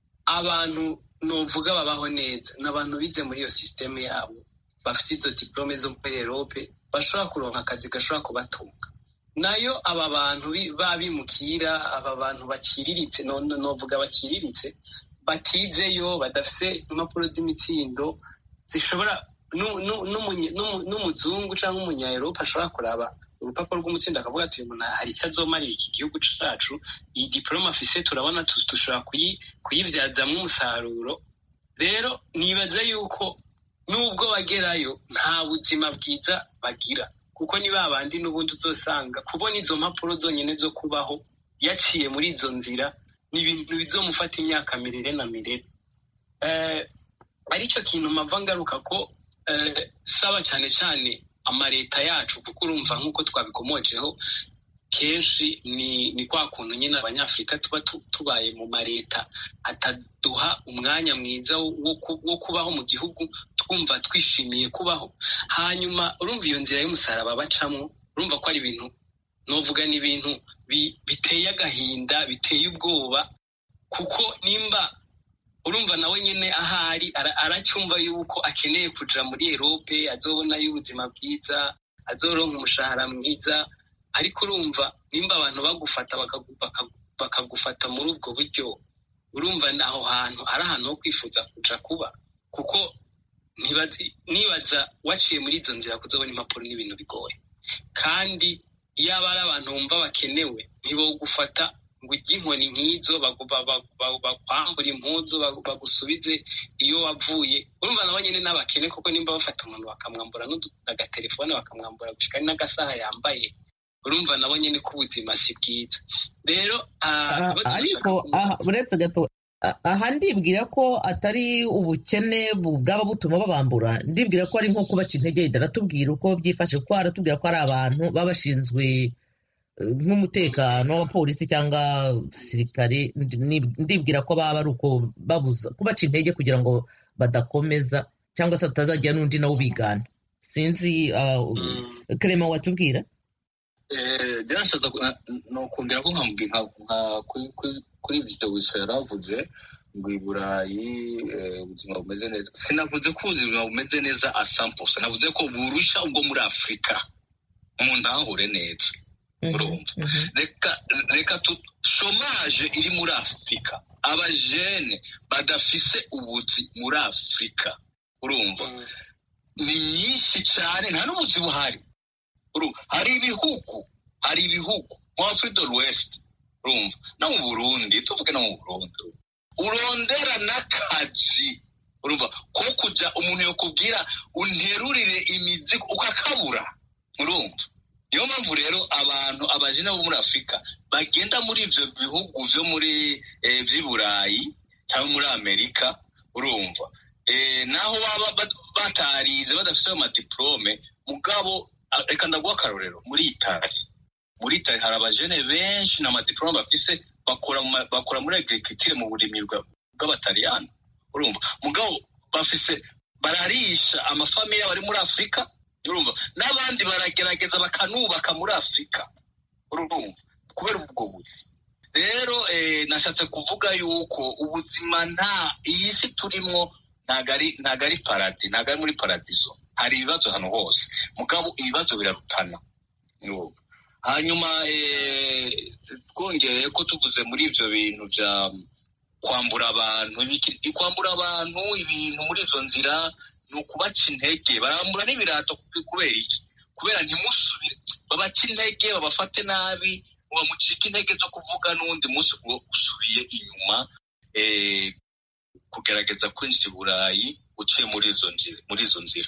abantu novuga babaho neza ni abantu bize muri iyo sisiteme yabo bafite izo diplome zo muri erope bashobora kuronka akazi gashobora kubatunga nayo aba bantu bi- babimukira aba bantu baciriritse no- no- novuga baciriritse batizeyo badafite impapuro z'imitsindo zishobora nu- nu- n'umunye- n'umu- n'umuzungu cyangwa umunyaeropa ashobora kuraba urupapuro rw'umutsindo akavuga ati uyu muntu hari icyo azomarira iki gihugu cacu iyi diporome afise turabona tu- dushobora kuyi- kuyibyazamo umusaruro rero nibaza yuko nubwo bagerayo nta buzima bwiza bagira kuko ni ba bandi n'ubundi uzosanga kubona izo mpapuro zonyine zo kubaho yaciye muri izo nzira ni ibintu bizomufata imyaka mirere na mirere Eh, aricyo kintu mpava ngaruka ko eh, saba cyane cyane amaleta yacu kuko urumva nk'uko twabikomojeho kenshi ni ni kwa kuntu nyine abanyafurika tuba tu- tubaye mu maleta ataduha umwanya mwiza wo ku- wo kubaho mu gihugu twumva twishimiye kubaho hanyuma urumva iyo nzira y'umusaraba bacamo urumva ko ari ibintu novuga ni ibintu bi- biteye agahinda biteye ubwoba kuko nimba urumva nawe nyine ahari ara- aracyumva yuko akeneye kuja muri erope azobonayo ubuzima bwiza azoronka umushahara mwiza ariko urumva nimba abantu bagufata bakagu- bakagu- bakagufata muri ubwo buryo urumva ni aho hantu ari ahantu ho kwifuza kuja kuba kuko ntibazi- nibaza waciye muri izo nzira kuzobona impapuro n'ibintu bigoye kandi yaba ari abantu bumva bakenewe ntibogufata ngo ujye inkoni nk'izo bagu- ba- ba- ba- bakwambura impuzu bagu- bagusubize iyo wavuye urumva nabo nyine n'abakene kuko nimba bafata umuntu bakamwambura n'udu- agatelefone bakamwambura gushika ari n'agasaha yambaye urumva nabo nyine ko ubuzima si bwiza rero ah, Ah, ikibazo ariko bashaka aha uretse gato ah, aha ndibwira ko atari ubukene bu- bwaba butuma babambura ndibwira ko ari nko kubaca intege yenda aratubwira uko byifashe kuko aratubwira ko ari abantu baba bashinzwe eh, nk'umutekano w'abapolisi cyangwa abasirikare Ndi- ndibwira ko baba ari uko babuza kubaca intege kugira ngo badakomeza cyangwa se hatazagira n'undi nawe ubigana sinzi ah, Mm. Clement watubwira byarashaza nokongera ko nkambwira nka kuri- kuri- kuri ibyo wiso yaravuze ngo i burayi eh, ubuzima bumeze neza sinavuze ko ubuzima bumeze neza asampusa navuze ko burusha ubwo muri afurika umuntu ahure neza urumva Mhm. reka reka tu shomaje iri muri afurika abajene badafise ubuzi muri afurika urumva Mm. ni nyinshi cyane nta n'ubuzi buhari urumva hari ibihugu hari ibihugu nko afurika west urumva no mu burundi tuvuge no mu burundi urumva. urondera n'akazi urumva ko kujya umuntu yakubwira unterurire imizigo ukakabura urumva niyo mpamvu rero abantu abajene bo muri afurika bagenda muri ivyo bihugu vyo muri vy'i burayi cyangwa muri amerika urumva naho baba batarize badafite ayo madiplome mugabo reka ndaguha akarorero muri itali muri itali hari abajene benshi na madiplome bafise bakora muri agriculture mu burimyi bw'abataliyani urumva mugabo bafise bararisha amafamiye bari muri afurika urumva n'abandi baragerageza bakanubaka muri afurika urumva kubera ubwo buzi rero nashatse kuvuga yuko ubuzima nta iyi si turimwo ntago ari ntago ari paradi ntago ari muri paradizo hari ibibazo hano hose mugabo ibibazo birarutana hanyuma twongereye ko tuvuze muri ivyo bintu vya kwambura abantu kwambura abantu ibintu muri izo nzira ni ukubaca intege barambura n'ibirato kubera iki kubera ntimusubire babaca intege babafate nabi bamucika intege zo kuvuga n'uwundi munsi ngo usubiye inyuma kugerageza kwinjira i burayi uciye muri izo nzira muri izo nzira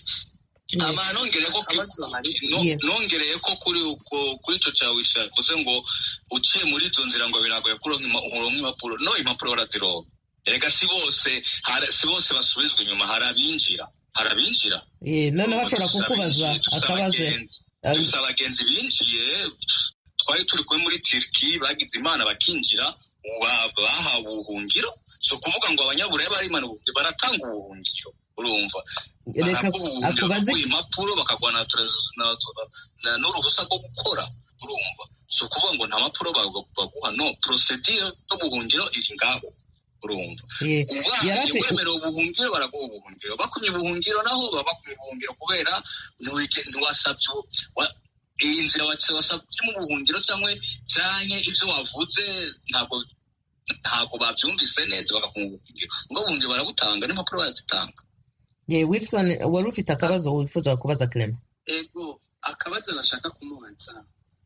nongereye ko kuri kuri ico cawe yavuze ngo uciye muri izo nzira ngo biragoye kuronka impapuro no impapuro barazironka erega si bose si bose basubizwa inyuma hari abinjira hari abinjira noneho bashobora kukubaza akabazo dufite abagenzi binjiye twari turi kumwe muri turiki bagize imana bakinjira bahawe ubuhungiro si ukuvuga ngo abanyaburayi barimana ubuhungiro baratanga ubuhungiro urumva baraguha impapuro bakaguha n'uruhusa rwo gukora urumva si ukuvuga ngo nta mpapuro baguha no porosedire y'ubuhungiro iri ngaho urumva wemerewe ubuhungiro baraguha ubuhungiro bakumye ubuhungiro naho baba bakumye ubuhungiro kubera ntiwasabye iyi nzira wasabye mu buhungiro cyangwa cyane ibyo wavuze ntabwo ntabwo babyumvise neza bagakunga ubuhungiro ngo ubuhungiro barabutanga n'impapuro barazitanga ye wilson wari ufite akabazo wifuza kubaza clement ego akabazo nashaka kumubaza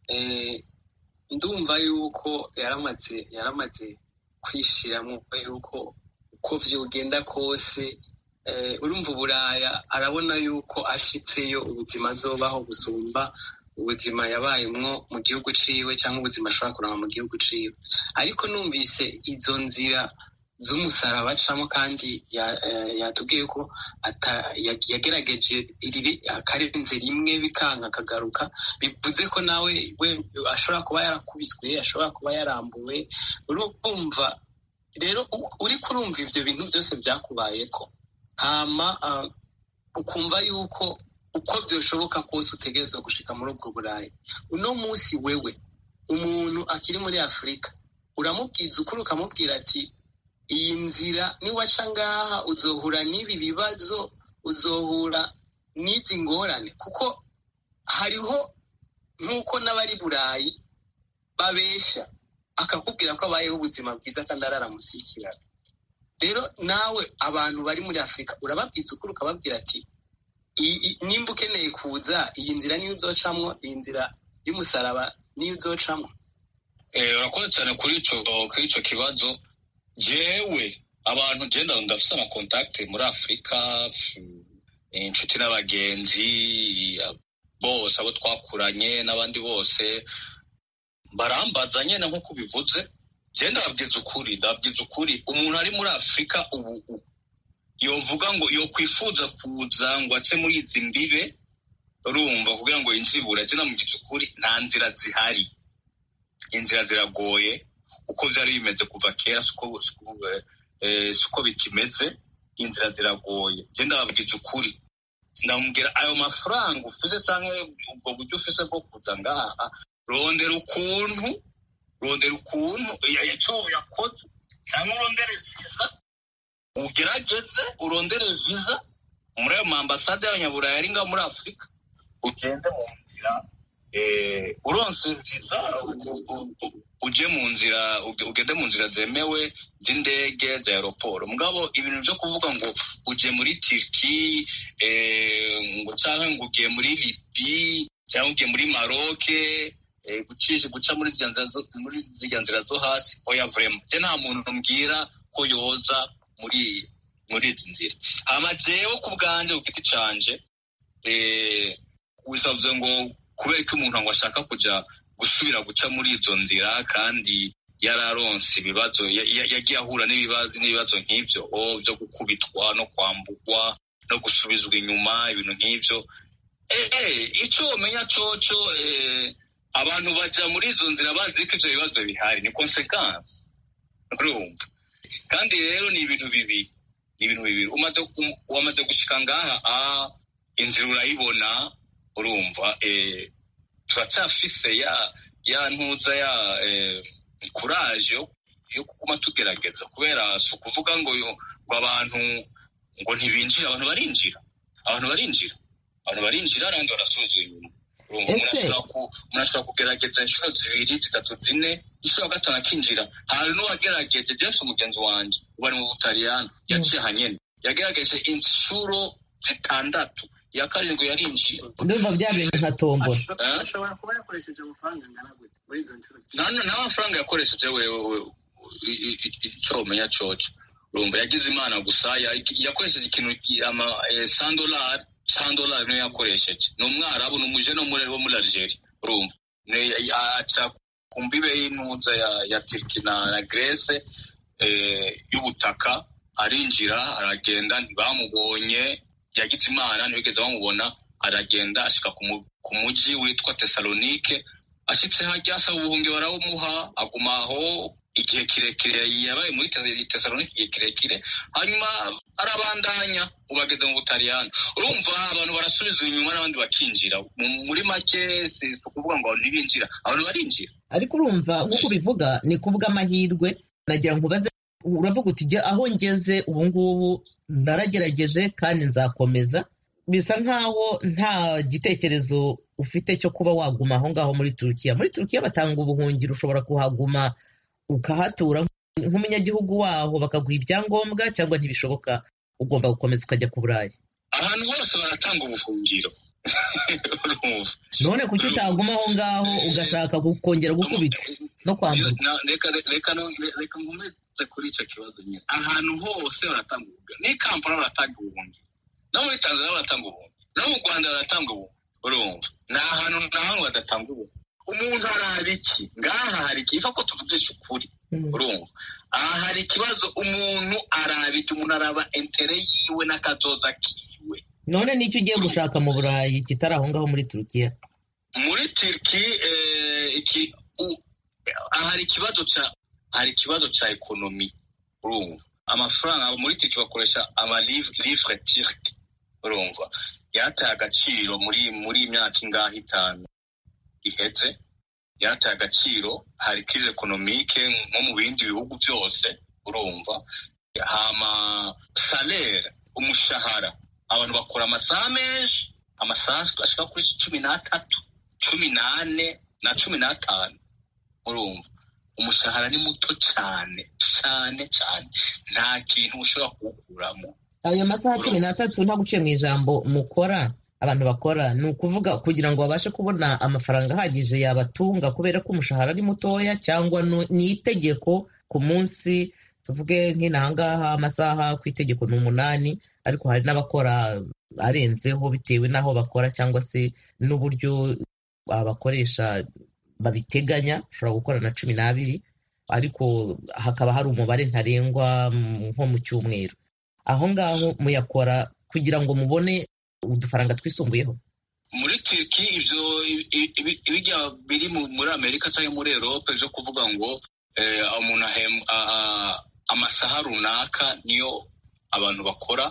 ndumva yuko yaramaze yaramaze kwishiramo yuko uko vyogenda kose urumva uburaya arabona yuko ashitseyo ubuzima azobaho gusumba ubuzima yabayemwo mu gihugu ciwe cyangwa ubuzima ashobora kuronka mu gihugu ciwe ariko numvise izo nzira z'umusaraba acamo kandi yatubwiye ko yagerageje akarenze rimwe bikanka akagaruka bivuze ko nawe we ashobora kuba yarakubiswe ashobora kuba yarambuwe urumva rero uri kurumva ibyo bintu byose byakubayeko hama ukumva yuko uko byoshoboka kose utegerezwa gushika muri ubwo burayi uno munsi wewe umuntu akiri muri afurika uramubwiza ukuri ukamubwira ati iyi nzira niwaca ngaha uzohura n'ibi bibazo uzohura n'izi ngorane kuko hariho nk'uko n'abari burayi babesha akakubwira ko abayeho ubuzima bwiza kandi araramusikirana rero nawe abantu bari muri afurika urababwiza ukuri ukababwira ati nimba ukeneye kuza iyi nzira niyo uzocamwo iyi nzira y'umusaraba niyo uzocamwo urakoze cyane kuri icyo kibazo jewe abantu genda ndafise amakontakte muri afurika inshuti n'abagenzi bose abo twakuranye n'abandi bose barambaza nyene nk'uko ubivuze je ndababwiza ukuri ndababwiza ukuri umuntu ari muri afurika ubu yovuga ngo yokwifuza kuza ngo ace muri izi mbibe urumva kugira ngo yinjibure je ndamubwiza ukuri nta nzira zihari inzira ziragoye uko byari bimeze kuva kera siko bikimeze inzira ziragoye genda babwiza ukuri ndamubwira ayo mafaranga ufise cyangwa ubwo buryo ufise bwo kuza ngaha rondera ukuntu rondera ukuntu icyo yakoze cyangwa urondere viza ugerageze urondere viza muri ayo maambasade y'abanyaburayi ari ngaho muri afurika ugende mu nzira uronse viza uje mu nzira ugende mu nzira zemewe z'indege za aeroporo mugabo ibintu byo kuvuga ngo uje muri turki ngo cyangwa ngo ugiye muri libi cyangwa ugiye muri maroke gucisha guca muri ziriya nzira zo hasi oya vurema je nta muntu mbwira ko yoza muri muri izi nzira hama jewe ku bwanje ku giti canje wisavuze ngo kubera ko umuntu ngo ashaka kujya gusubira guca muri izo nzira kandi yararonse ibibazo yagiye ahura n'ibibazo nk'ibyo byo gukubitwa no kwambugwa no gusubizwa inyuma ibintu nk'ibyo icyo umenya cyoco abantu bajya muri izo nzira bazi ko ibyo bibazo bihari ni konsekansi urumva kandi rero ni ibintu bibiri ni ibintu bibiri umaze gushyika ngaha inzira urayibona urumva turacyafise ya ya ntuza ya kuraje yo kuguma tugerageza kubera si ukuvuga ngo ngo abantu ngo ntibinjira abantu barinjira abantu barinjira abantu barinjira n'abandi barasubizwa inyuma umuntu ashobora kugerageza inshuro zibiri zitatu zine inshuro ya gatanu akinjira hari n'uwagerageje james umugenzi wanjye ubu ari mu butaliyani yaciye ahanyene yagerageje inshuro zitandatu iya karindwi yarinjiye ndumva bya bintu nka tombora ashobora kuba yakoresheje amafaranga angana gute muri izo nshuro n'amafaranga yakoresheje wewe icyo umenya coco urumva yagize imana gusa yakoresheje ikintu sandolari sandolari niyo yakoresheje ni umwarabu ni umujene wo muri algeria urumva aca ku mbibe y'intuza ya turki na grece y'ubutaka arinjira aragenda ntibamubonye yagize imana ntibigeze bamubona aragenda ashyika ku mujyi witwa tesalonike ashyitse hajya asaba ubuhungi barawumuha aguma aho igihe kirekire yabaye muri tesalonike igihe kirekire hanyuma arabandanya ubageze mu butaliyani urumva abantu barasubiza inyuma n'abandi bakinjira muri make si ukuvuga ngo abantu ntibinjira abantu barinjira ariko urumva nk'uko ubivuga ni kuvuga amahirwe nagira ngo ubaze uravuga uti aho ngeze ubu ngubu naragerageje kandi nzakomeza bisa nkaho nta gitekerezo ufite cyo kuba waguma aho ngaho muri turukiya muri turukiya batanga ubuhungiro ushobora kuhaguma ukahatura nk'umunyagihugu waho bakaguha ibyangombwa cyangwa ntibishoboka ugomba gukomeza ukajya ku burayi ahantu hose baratanga ubuhungiro none kuki utaguma aho ngaho ugashaka kongera gukubitwa no kwamburwa reka nkomeze kuri icyo kibazo nyine ahantu hose baratanga ubuhungiro n'i kampala baratanga ubuhungiro no muri tanzania baratanga ubuhungiro no mu rwanda baratanga ubuhungiro urumva ni ahantu na hamwe badatanga ubuhungiro umuntu araba iki ngaha hari ikiva ko tuvugisha ukuri urumva aha hari ikibazo umuntu araba iki umuntu araba entere yiwe n'akazoza kiwe none n'icyo ugiye gushaka mu burayi kitari aho ngaho muri turukiya muri turiki hari ikibazo cya hari ikibazo cya ekonomi urumva amafaranga muri turiki bakoresha amalivre turki urumva yataye agaciro muri muri imyaka ingahe itanu iheze yataye agaciro hari krize ekonomike nko mu bindi bihugu byose urumva hama salere umushahara abantu bakora amasaha menshi amasaha ashika kuri cumi n'atatu cumi n'ane na cumi n'atanu urumva umushahara ni muto cyane cyane cyane nta kintu ushobora kuwukuramo ayo masaha cumi n'atatu nta guciye mu ijambo mukora abantu bakora ni ukuvuga kugira ngo babashe kubona amafaranga ahagije yabatunga kubera ko umushahara ari mutoya cyangwa ni itegeko ku munsi tuvuge nk'inahangaha amasaha ku itegeko ni umunani ariko hari n'abakora arenzeho bitewe n'aho bakora cyangwa se n'uburyo abakoresha babiteganya ushobora gukora na cumi n'abiri ariko hakaba hari umubare ntarengwa nko mu cyumweru aho ngaho muyakora kugira ngo mubone udufaranga twisumbuyeho muri turiki ibyo ibijya biri muri amerika cyangwa muri erope byo kuvuga ngo umuntu amasaha runaka niyo abantu bakora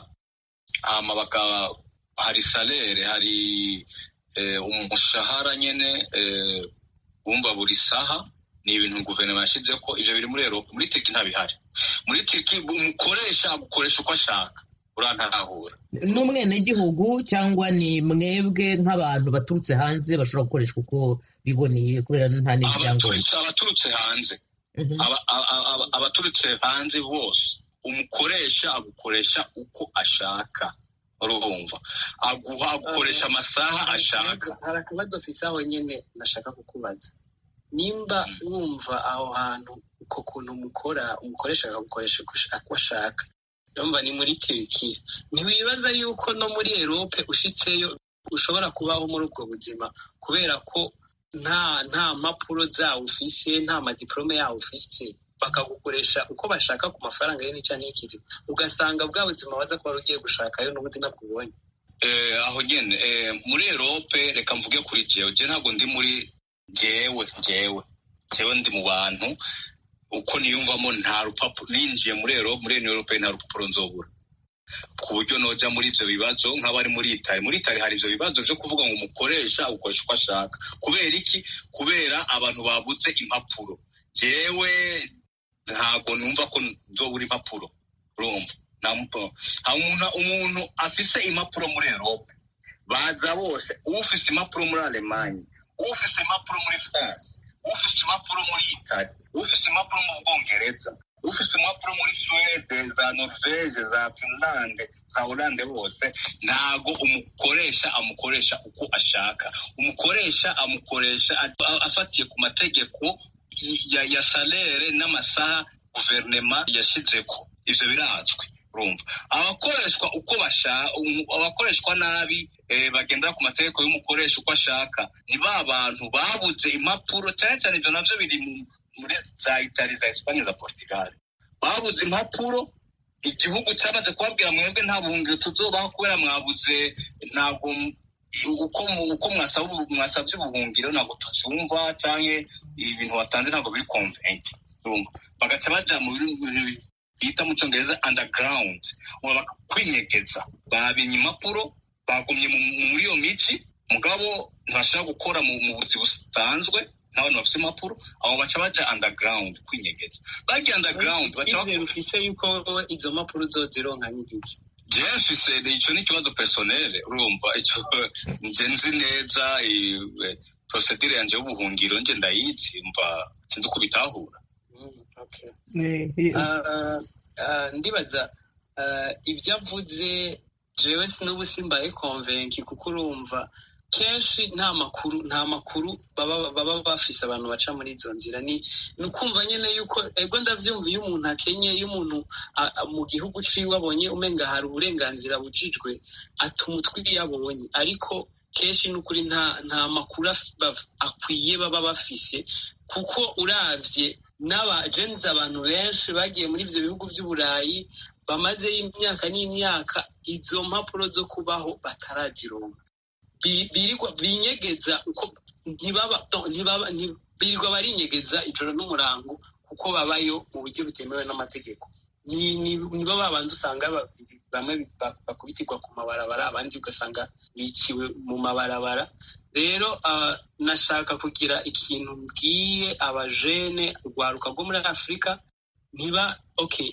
hari salere hari umushahara nyine wumva buri saha ni ibintu guverinoma yashyize ko ibyo biri muri erope muri turiki ntabihari muri turiki umukoresha agukoresha uko ashaka urantahura n'umwenegihugu cyangwa ni mwebwe nk'abantu baturutse hanze bashobora gukoreshwa uko biboneye kubera nta n'ibyangombwa abaturutse hanze abaturutse hanze bose umukoresha agukoresha uko ashaka urumva aguha agukoresha amasaha ashaka hari akabazo mfite aho nyine nashaka kukubaza nimba wumva aho hantu uko kuntu mukora umukoresha akagukoresha uko ashaka yumva ni muri turikiya ntiwibaza yuko no muri erope ushyitseyo ushobora kubaho muri ubwo buzima kubera ko nta nta mpapuro zawo ufise nta madiporome yawo ufise bakagukoresha uko bashaka ku mafaranga ye n'icya n'ikizi ugasanga bwa buzima waza kuba ugiye gushakayo n'ubundi nakubonye aho nyine muri erope reka mvuge kuri jewe jewe ntabwo ndi muri jewe jewe jewe ndi mu bantu uko niyumvamo nta rupapuro ninjiye muri erope muri erope nta rupapuro nzobura ku buryo noja muri ivyo bibazo nk'abari muri itari muri itari hari ivyo bibazo vyo kuvuga ngo umukoresha ukoresha uko ashaka kubera iki kubera abantu babuze impapuro jewe ntabwo numva ko nzobura impapuro urumva umuntu afise impapuro muri erope baza bose ufise impapuro muri alemanye ufise impapuro muri france ufise impapuro muri itali ufise impapuro mu bwongereza ufise impapuro muri suwede za norvege za finlande za holande bose ntago umukoresha amukoresha uko ashaka umukoresha amukoresha afatiye ku mategeko ya, ya salere n'amasaha guverinema yashizeko ivyo birazwi urumva abakoreshwa uko bashaka abakoreshwa nabi eh, bagendera ku mategeko y'umukoresha uko ashaka ni ba bantu babuze impapuro cyane cyane ivyo navyo biri muri za itali za espanye za portugal babuze impapuro igihugu cyamaze kubabwira mwebwe nta buhungiro tuzobaho kubera mwabuze ntabwo uko uko mwasabye ubuhungiro ntabwo tubyumva cyangwa ibintu watanze ntabwo biri konvenke bagaca baja mu bintu bita mu cyongereza underground kwinyegeza babinye impapuro bagumye muri iyo miji mugabo ntibashobora gukora mu buzi busanzwe n'abantu bafite impapuro abo baca baja underground kwinyegeza bagiye underground icyizere ufise yuko izo mpapuro uzozironka n'igiki jewe mfise ico ni ikibazo personele urumva ico nje nzi neza procedure yanje y'ubuhungiro nje ndayizi mva sinzi uko bitahura ndibaza ibyo avuze jewe sinubu simbaye konvenki kuko urumva kenshi nta makuru nta makuru baba bafise abantu baca muri izo nzira ni ukumva nyine yuko ego ndavyumva iyo umuntu akenye iyo umuntu mu gihugu ciwe abonye umenga hari uburenganzira bujijwe atuma utwi iyo abonye ariko kenshi n'ukuri nta nta makuru akwiye baba bafise kuko uravye n'abajenzi abantu benshi bagiye muri ivyo bihugu vy'uburayi bamazeyo imyaka n'imyaka izo mpapuro zo kubaho batarazironka birirwa binyegeza uko ntibaba ntibaba birirwa barinyegeza ijoro n'umurango kuko babayo mu buryo butemewe n'amategeko nibo babanza usanga bamwe bakubitirwa ku mabarabara abandi ugasanga biciwe mu mabarabara rero nashaka kugira ikintu mbwiye abajene urwaruka rwo muri afurika ntiba okay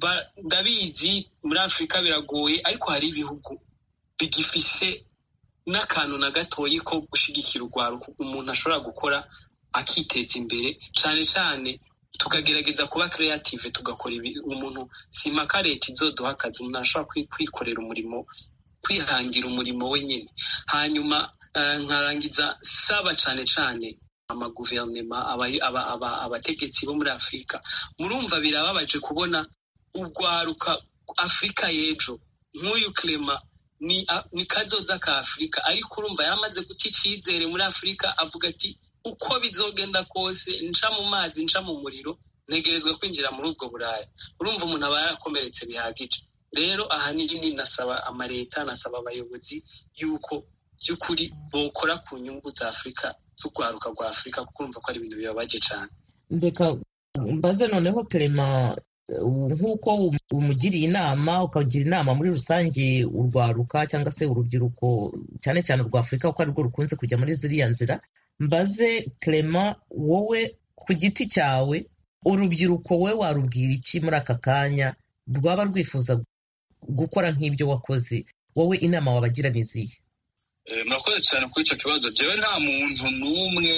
ndabizi muri afurika biragoye ariko hari ibihugu bigifise n'akantu na gatoyi ko gushyigikira urwaruka umuntu ashobora gukora akiteza imbere cyane cyane tukagerageza kuba creative tugakora umuntu simaka leta izoduha akazi umuntu ashobora kwikorera umurimo kwihangira umurimo we nyine hanyuma nkarangiza saba cyane cyane amaguverinema abategetsi bo muri afurika murumva birababaje kubona urwaruka afurika y'ejo nk'uyu clema ni kazoza ka afurika ariko urumva yamaze guta icyizere muri afurika avuga ati uko bizogenda kose nca mu mazi nca mu muriro ntegerezwa kwinjira muri ubwo buraya urumva umuntu aba yarakomeretse bihagije rero ahanini nasaba amaleta nasaba abayobozi yuko by'ukuri bokora ku nyungu za afurika z'urwaruka rwa afurika kuko urumva ko ari ibintu bibabaje cyane reka mbaze noneho kerema nk'uko umugiriye inama ukagira inama muri rusange urwaruka cyangwa se urubyiruko cyane cyane urwa afurika kuko arirwo rukunze kujya muri ziriya nzira mbaze kerema wowe ku giti cyawe urubyiruko we warubwira iki muri aka kanya rwaba rwifuza gukora nk'ibyo wakoze wowe inama wabagira ni izihe murakoze cyane kuri icyo kibazo njyewe nta muntu n'umwe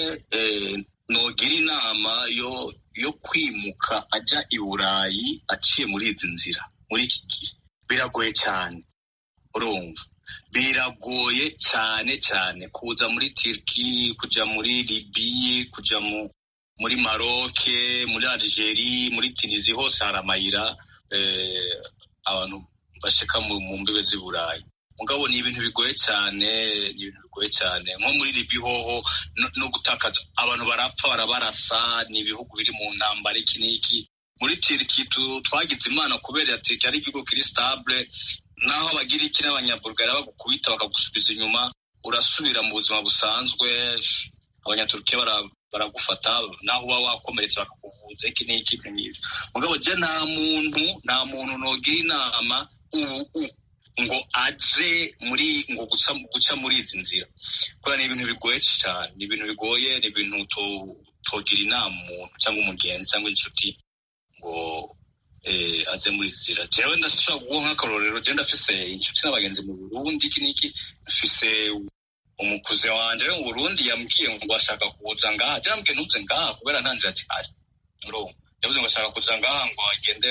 nogira inama yo yo kwimuka ajya i burayi aciye muri izi nzira muri iki gihe biragoye cyane urumva biragoye cyane cyane kuza muri turiki kujya muri libiye kujya muri maroke muri algerie muri tunizi hose hari amayira abantu bashika mu mbibe z'i burayi mugabo ni ibintu bigoye cyane ni ibintu bigoye cyane nko muri libi hoho no gutakaza abantu barapfa barabarasa ni ibihugu biri mu ntambara iki n'iki muri tiriki twagize imana kubera tiriki ari igihugu kiri stabile naho abagira iki n'abanyabulgari bagukubita bakagusubiza inyuma urasubira mu buzima busanzwe abanyaturukiya baragufata naho uba wakomeretse bakakuvuza iki n'iki n'ibyo mugabo je nta muntu nta muntu nogira inama ubu ngo aze muri ngo guca guca muri izi nzira kubera ni ibintu bigoye cyane ni ibintu bigoye ni ibintu togira inama umuntu cyangwa umugenzi cyangwa inshuti ngo aze muri izi nzira jewe ndashobora kuguha nk'akarorero jewe ndafise inshuti n'abagenzi mu burundi iki n'iki mfise umukuze wanje mu burundi yambwiye ngo ashaka kuza ngaha jewe yambwiye ntuze ngaha kubera nta nzira zihari yavuze ngo ashaka kuza ngaha ngo agende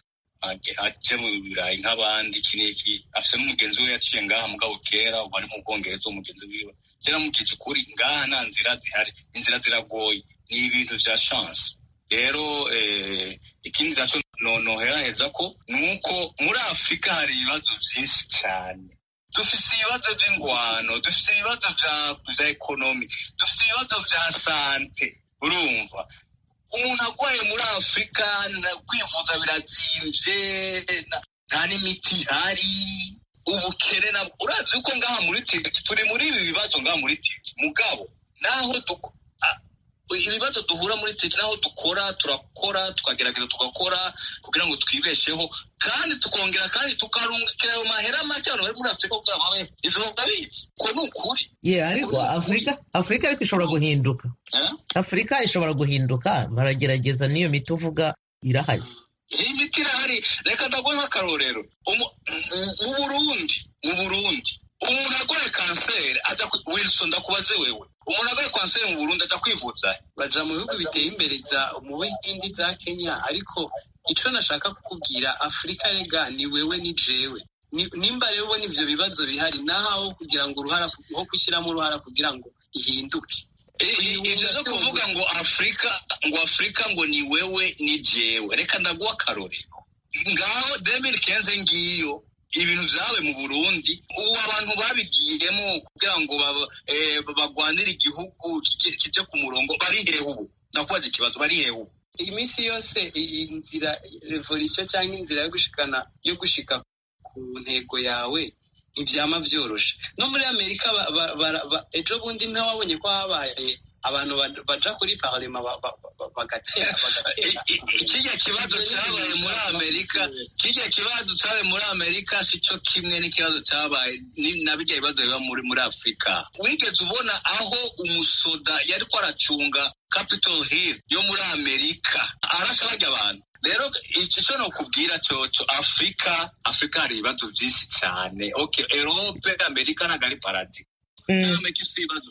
aje mu birayi nk'abandi iki n'iki afise n'umugenzi we yaciye ngaha mugabo kera ubu ari mu bwongereza umugenzi wiwe je namubwije ukuri ngaha nta nzira zihari inzira ziragoye ni ibintu vya chance rero ikindi naco noheraheza ko ni uko muri afurika hari ibibazo vyinshi cane dufise ibibazo vy'ingwano dufise ibibazo vya ekonomi dufise ibibazo vya sante urumva umuntu arwaye muri afurika kwivuza birazimvye nta n'imiti ihari ubukene na urazi yuko ngaha muri tiki turi muri ibi bibazo ngaha muri tiki mugabo naho ibibazo duhura muri tiki naho dukora turakora tukagerageza tugakora kugira ngo twibesheho kandi tukongera kandi tukarungikira ayo mahera make abantu bari muri afurika kugira babe ivyo babizi ko ni ukuri ye ariko afurika afurika ariko ishobora guhinduka afurika ishobora guhinduka baragerageza n'iyo miti uvuga irahari iyi miti irahari reka ndaguhe nk'akarorero mu burundi mu burundi umuntu arwaye kanseri aja wilson ndakubaze wewe umuntu arwaye kanseri mu burundi aja kwivuza baja mu bihugu biteye imbere mu bihindi za kenya ariko ico nashaka kukubwira afurika rega ni wewe ni jewe nimba rero ubona ivyo bibazo bihari nahaho kugira ngo uruhara ho gushyiramo uruhara kugira ngo ihinduke ivyo vyo kuvuga ngo afurika ngo afurika ngo ni wewe ni jewe reka ndaguha akarorero ngaho demiri kenze ngiyo ibintu vyabaye mu burundi ubu abantu babigiyemo kugira ngo bagwanire igihugu kije ku murongo bari hehe ubu ndakubaza ikibazo bari hehe ubu iminsi yose inzira revolisiyo cyangwa inzira yo gushikana yo gushika ku ntego yawe ntibyama vyoroshe no muri amerika ejo bundi ntawabonye ko habaye abantu baja kuri parlema bagatera kirya kibazo cyabaye muri amerika kirya kibazo cyabaye muri amerika si cyo kimwe n'ikibazo cyabaye na bijya bibazo biba muri muri afurika wigeze ubona aho umusoda yari ko aracunga capitol hill yo muri amerika arasha bajya abantu rero icyo ni ukubwira cyoco afurika afurika hari ibibazo byinshi cyane okay erope amerika ntabwo ari paradi amerika si ibibazo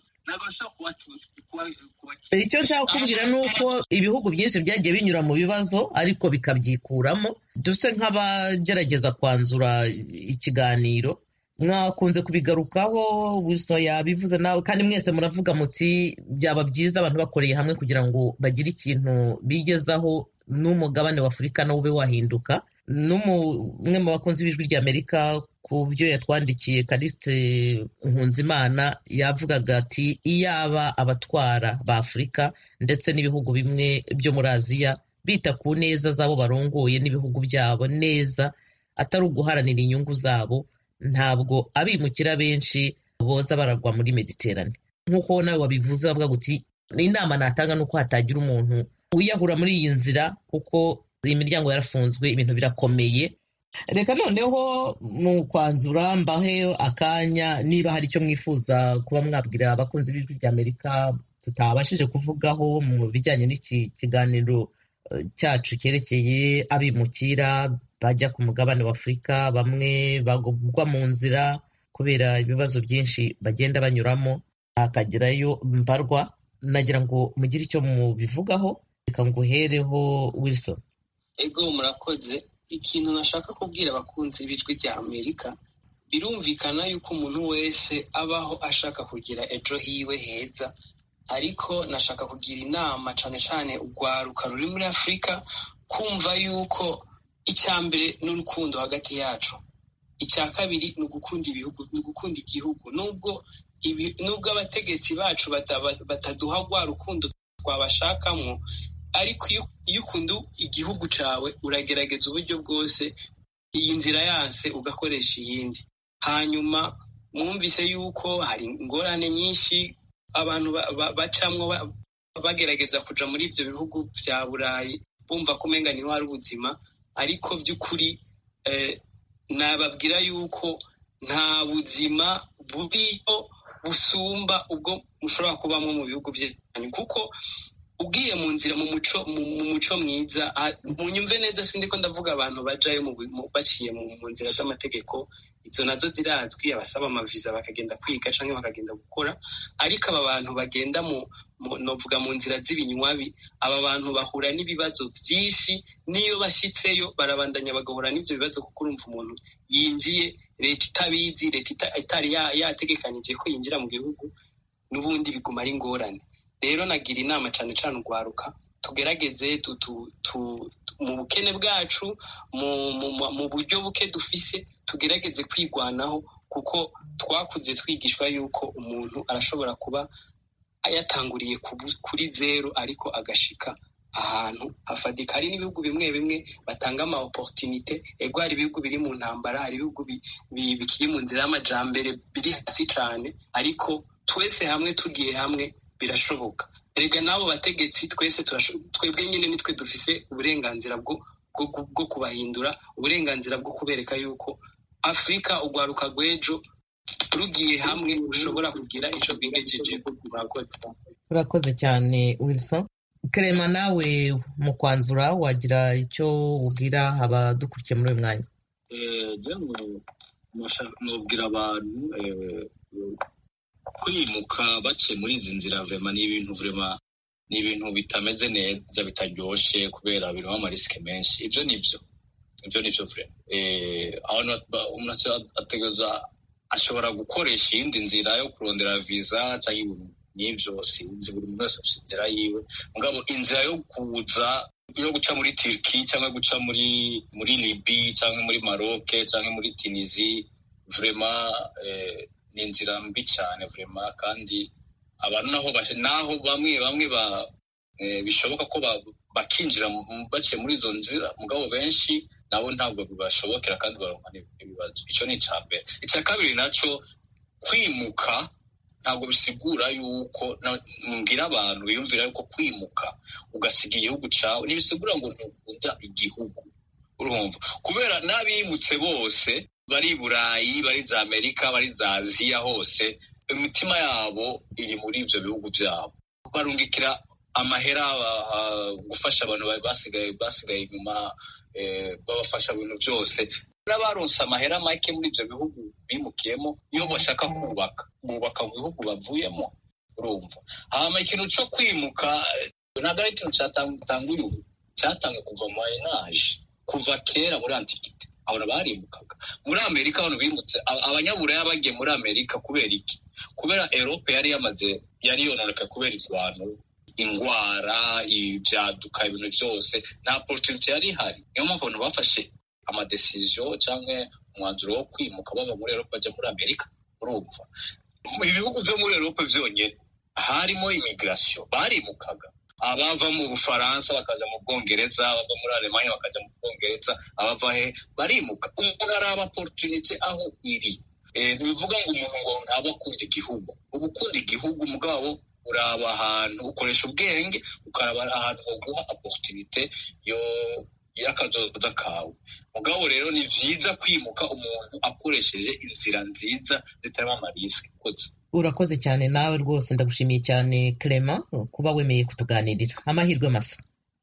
icyo nshaka kubwira ni uko ibihugu byinshi byagiye binyura mu bibazo ariko bikabyikuramo duse nk'abagerageza kwanzura ikiganiro mwakunze kubigarukaho gusa yabivuze nawe kandi mwese muravuga muti byaba byiza abantu bakoreye hamwe kugira ngo bagire ikintu bigezaho n'umugabane wa afurika nawo ube wahinduka n'umwe mu bakunzi b'ijwi ry'amerika ku byo yatwandikiye karisite nkunzimana yavugaga ati iyaba abatwara ba afurika ndetse n'ibihugu bimwe byo muri aziya bita ku neza z'abo barongoye n'ibihugu byabo neza atari uguharanira inyungu zabo ntabwo abimukira benshi boza baragwa muri mediterane nk'uko nawe wabivuze bavuga guti inama natanga ni uko hatagira umuntu wiyahura muri iyi nzira kuko iyi miryango yarafunzwe ibintu birakomeye reka noneho mu kwanzura mbahe akanya niba hari icyo mwifuza kuba mwabwira abakunzi b'ijwi ry'amerika tutabashije kuvugaho mu bijyanye n'iki kiganiro cyacu cyerekeye abimukira bajya ku mugabane wa afurika bamwe bagwa mu nzira kubera ibibazo byinshi bagenda banyuramo hakagerayo mbarwa nagira ngo mugire icyo mubivugaho reka nguhereho wilson ego murakoze ikintu nashaka kubwira abakunzi b'ijwi rya amerika birumvikana yuko umuntu wese abaho ashaka kugira ejo hiwe heza ariko nashaka kugira inama cyane cyane urwaruka ruri muri afurika kumva yuko icya mbere n'urukundo hagati yacu icya kabiri ni ugukunda ibihugu ni ugukunda igihugu nubwo nubwo abategetsi bacu bataduha rwa rukundo twabashakamo ariko iyo ukunda igihugu cyawe uragerageza uburyo bwose iyi nzira yanse ugakoresha iyindi hanyuma mwumvise yuko hari ingorane nyinshi abantu bacamwo bagerageza kuja muri ibyo bihugu bya burayi bumva ko umenga niho hari ubuzima ariko by'ukuri nababwira yuko nta buzima buriyo busumba ubwo mushobora kubamo mu bihugu byanyu kuko ugiye mu nzira mu muco mu muco mwiza mu nyumve neza sindi ko ndavuga abantu bajayo baciye mu nzira z'amategeko izo nazo zirazwi abasaba amaviza bakagenda kwiga cyangwa bakagenda gukora ariko aba bantu bagenda mu novuga mu nzira z'ibinywabi aba bantu bahura n'ibibazo byinshi n'iyo bashyitseyo barabandanya bagahura n'ibyo bibazo kuko urumva umuntu yinjiye leta itabizi leta itari yategekanije ko yinjira mu gihugu n'ubundi biguma ari ingorane rero nagira inama cyane cyane urwaruka tugerageze mu bukene bwacu mu buryo buke dufise tugerageze kwigwanaho kuko twakuze twigishwa yuko umuntu arashobora kuba yatanguriye kuri zeru ariko agashika ahantu hafatika hari n'ibihugu bimwe bimwe batanga ama opportunité ego hari ibihugu biri mu ntambara hari ibihugu bikiri mu nzira y'amajambere biri hasi cyane ariko twese hamwe tugiye hamwe birashoboka erega n'abo bategetsi twese twebwe nyine nitwe dufise uburenganzira bwo kubahindura uburenganzira bwo kubereka yuko afurika urwaruka rw'ejo rugiye hamwe rushobora kugira icyo rwigejeje murakoze urakoze cyane wilson kerema nawe mu kwanzura wagira icyo ubwira abadukurikiye muri uyu mwanya nubwira abantu kwimuka baciye muri izi nzira vurema ni ibintu vurema ni ibintu bitameze neza bitaryoshye kubera birimo amarisike menshi ibyo ni byo ibyo ni byo vurema umuntu ategereza ashobora gukoresha iyindi nzira yo kurondera viza cyangwa ibintu n'ibyo sinzi buri muntu wese afite inzira yiwe mugabo inzira yo kuza yo guca muri turiki cyangwa guca muri muri libi cyangwa muri maroke cyangwa muri tunizi vurema ni inzira mbi cyane vurema kandi abantu naho naho bamwe bamwe bishoboka ko bakinjira baciye muri izo nzira mugabo benshi nabo ntabwo bibashobokera kandi baronka n'ibibazo icyo ni icya mbere icya kabiri nacyo kwimuka ntabwo bisigura yuko mbwira abantu biyumvira yuko kwimuka ugasiga igihugu cyawe ntibisigura ngo ntukunda igihugu urumva kubera n'abimutse bose bari i burayi bari za amerika bari za aziya hose imitima yabo iri muri ibyo bihugu byabo barungikira amahera gufasha abantu basigaye basigaye inyuma babafasha ibintu byose n'abaronse amahera make muri ibyo bihugu bimukiyemo iyo bashaka kubaka bubaka mu bihugu bavuyemo urumva hama ikintu cyo kwimuka ntabwo ari ikintu cyatanguye ubu cyatangiye kuva mu mayenaje kuva kera muri antikite abantu barimukaga muri amerika abantu bimutse abanyaburaya bagiye muri amerika kubera iki kubera erope yari yamaze yari yononeka kubera irwano indwara ibyaduka ibintu byose nta porotinite yari ihari niyo mpamvu abantu bafashe amadesiziyo cyangwa umwanzuro wo kwimuka bava muri erope bajya muri amerika urumva ibihugu byo muri erope byonyine harimo imigirasiyo barimukaga abava mu bufaransa bakaja mu bwongereza abava muri alemanya bakaja mu bwongereza abava he barimuka umuntu araba opportunity aho iri ntibivuga ngo umuntu ngo ntaba akunda igihugu uba ukunda igihugu mugabo uraba ahantu ukoresha ubwenge ukaraba ahantu baguha opportunity yo y'akazoza kawe mugabo rero ni vyiza kwimuka umuntu akoresheje inzira nziza zitarimo amarisike koze urakoze cyane nawe rwose ndagushimiye cyane Clement kuba wemeye kutuganirira amahirwe masa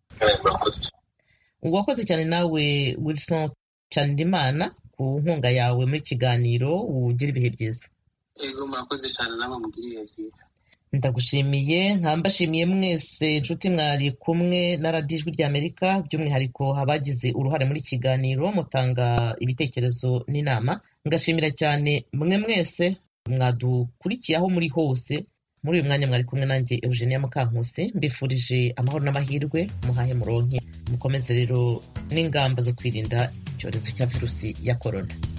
wakoze cyane nawe Wilson Chandimana ku nkunga yawe muri kiganiro ugira ibihe byiza yego murakoze cyane nawe mugira ibihe byiza ndagushimiye nkambashimiye mwese inshuti mwari kumwe na radiyo ijwi ry'amerika by'umwihariko abagize uruhare muri kiganiro mutanga ibitekerezo n'inama ngashimira cyane mwe mwese mwadukurikiye aho muri hose muri uyu mwanya mwari kumwe nanjye eugenia mukankusi mbifurije amahoro n'amahirwe muhahe muronke mukomeze rero n'ingamba zo kwirinda icyorezo cya virusi ya korona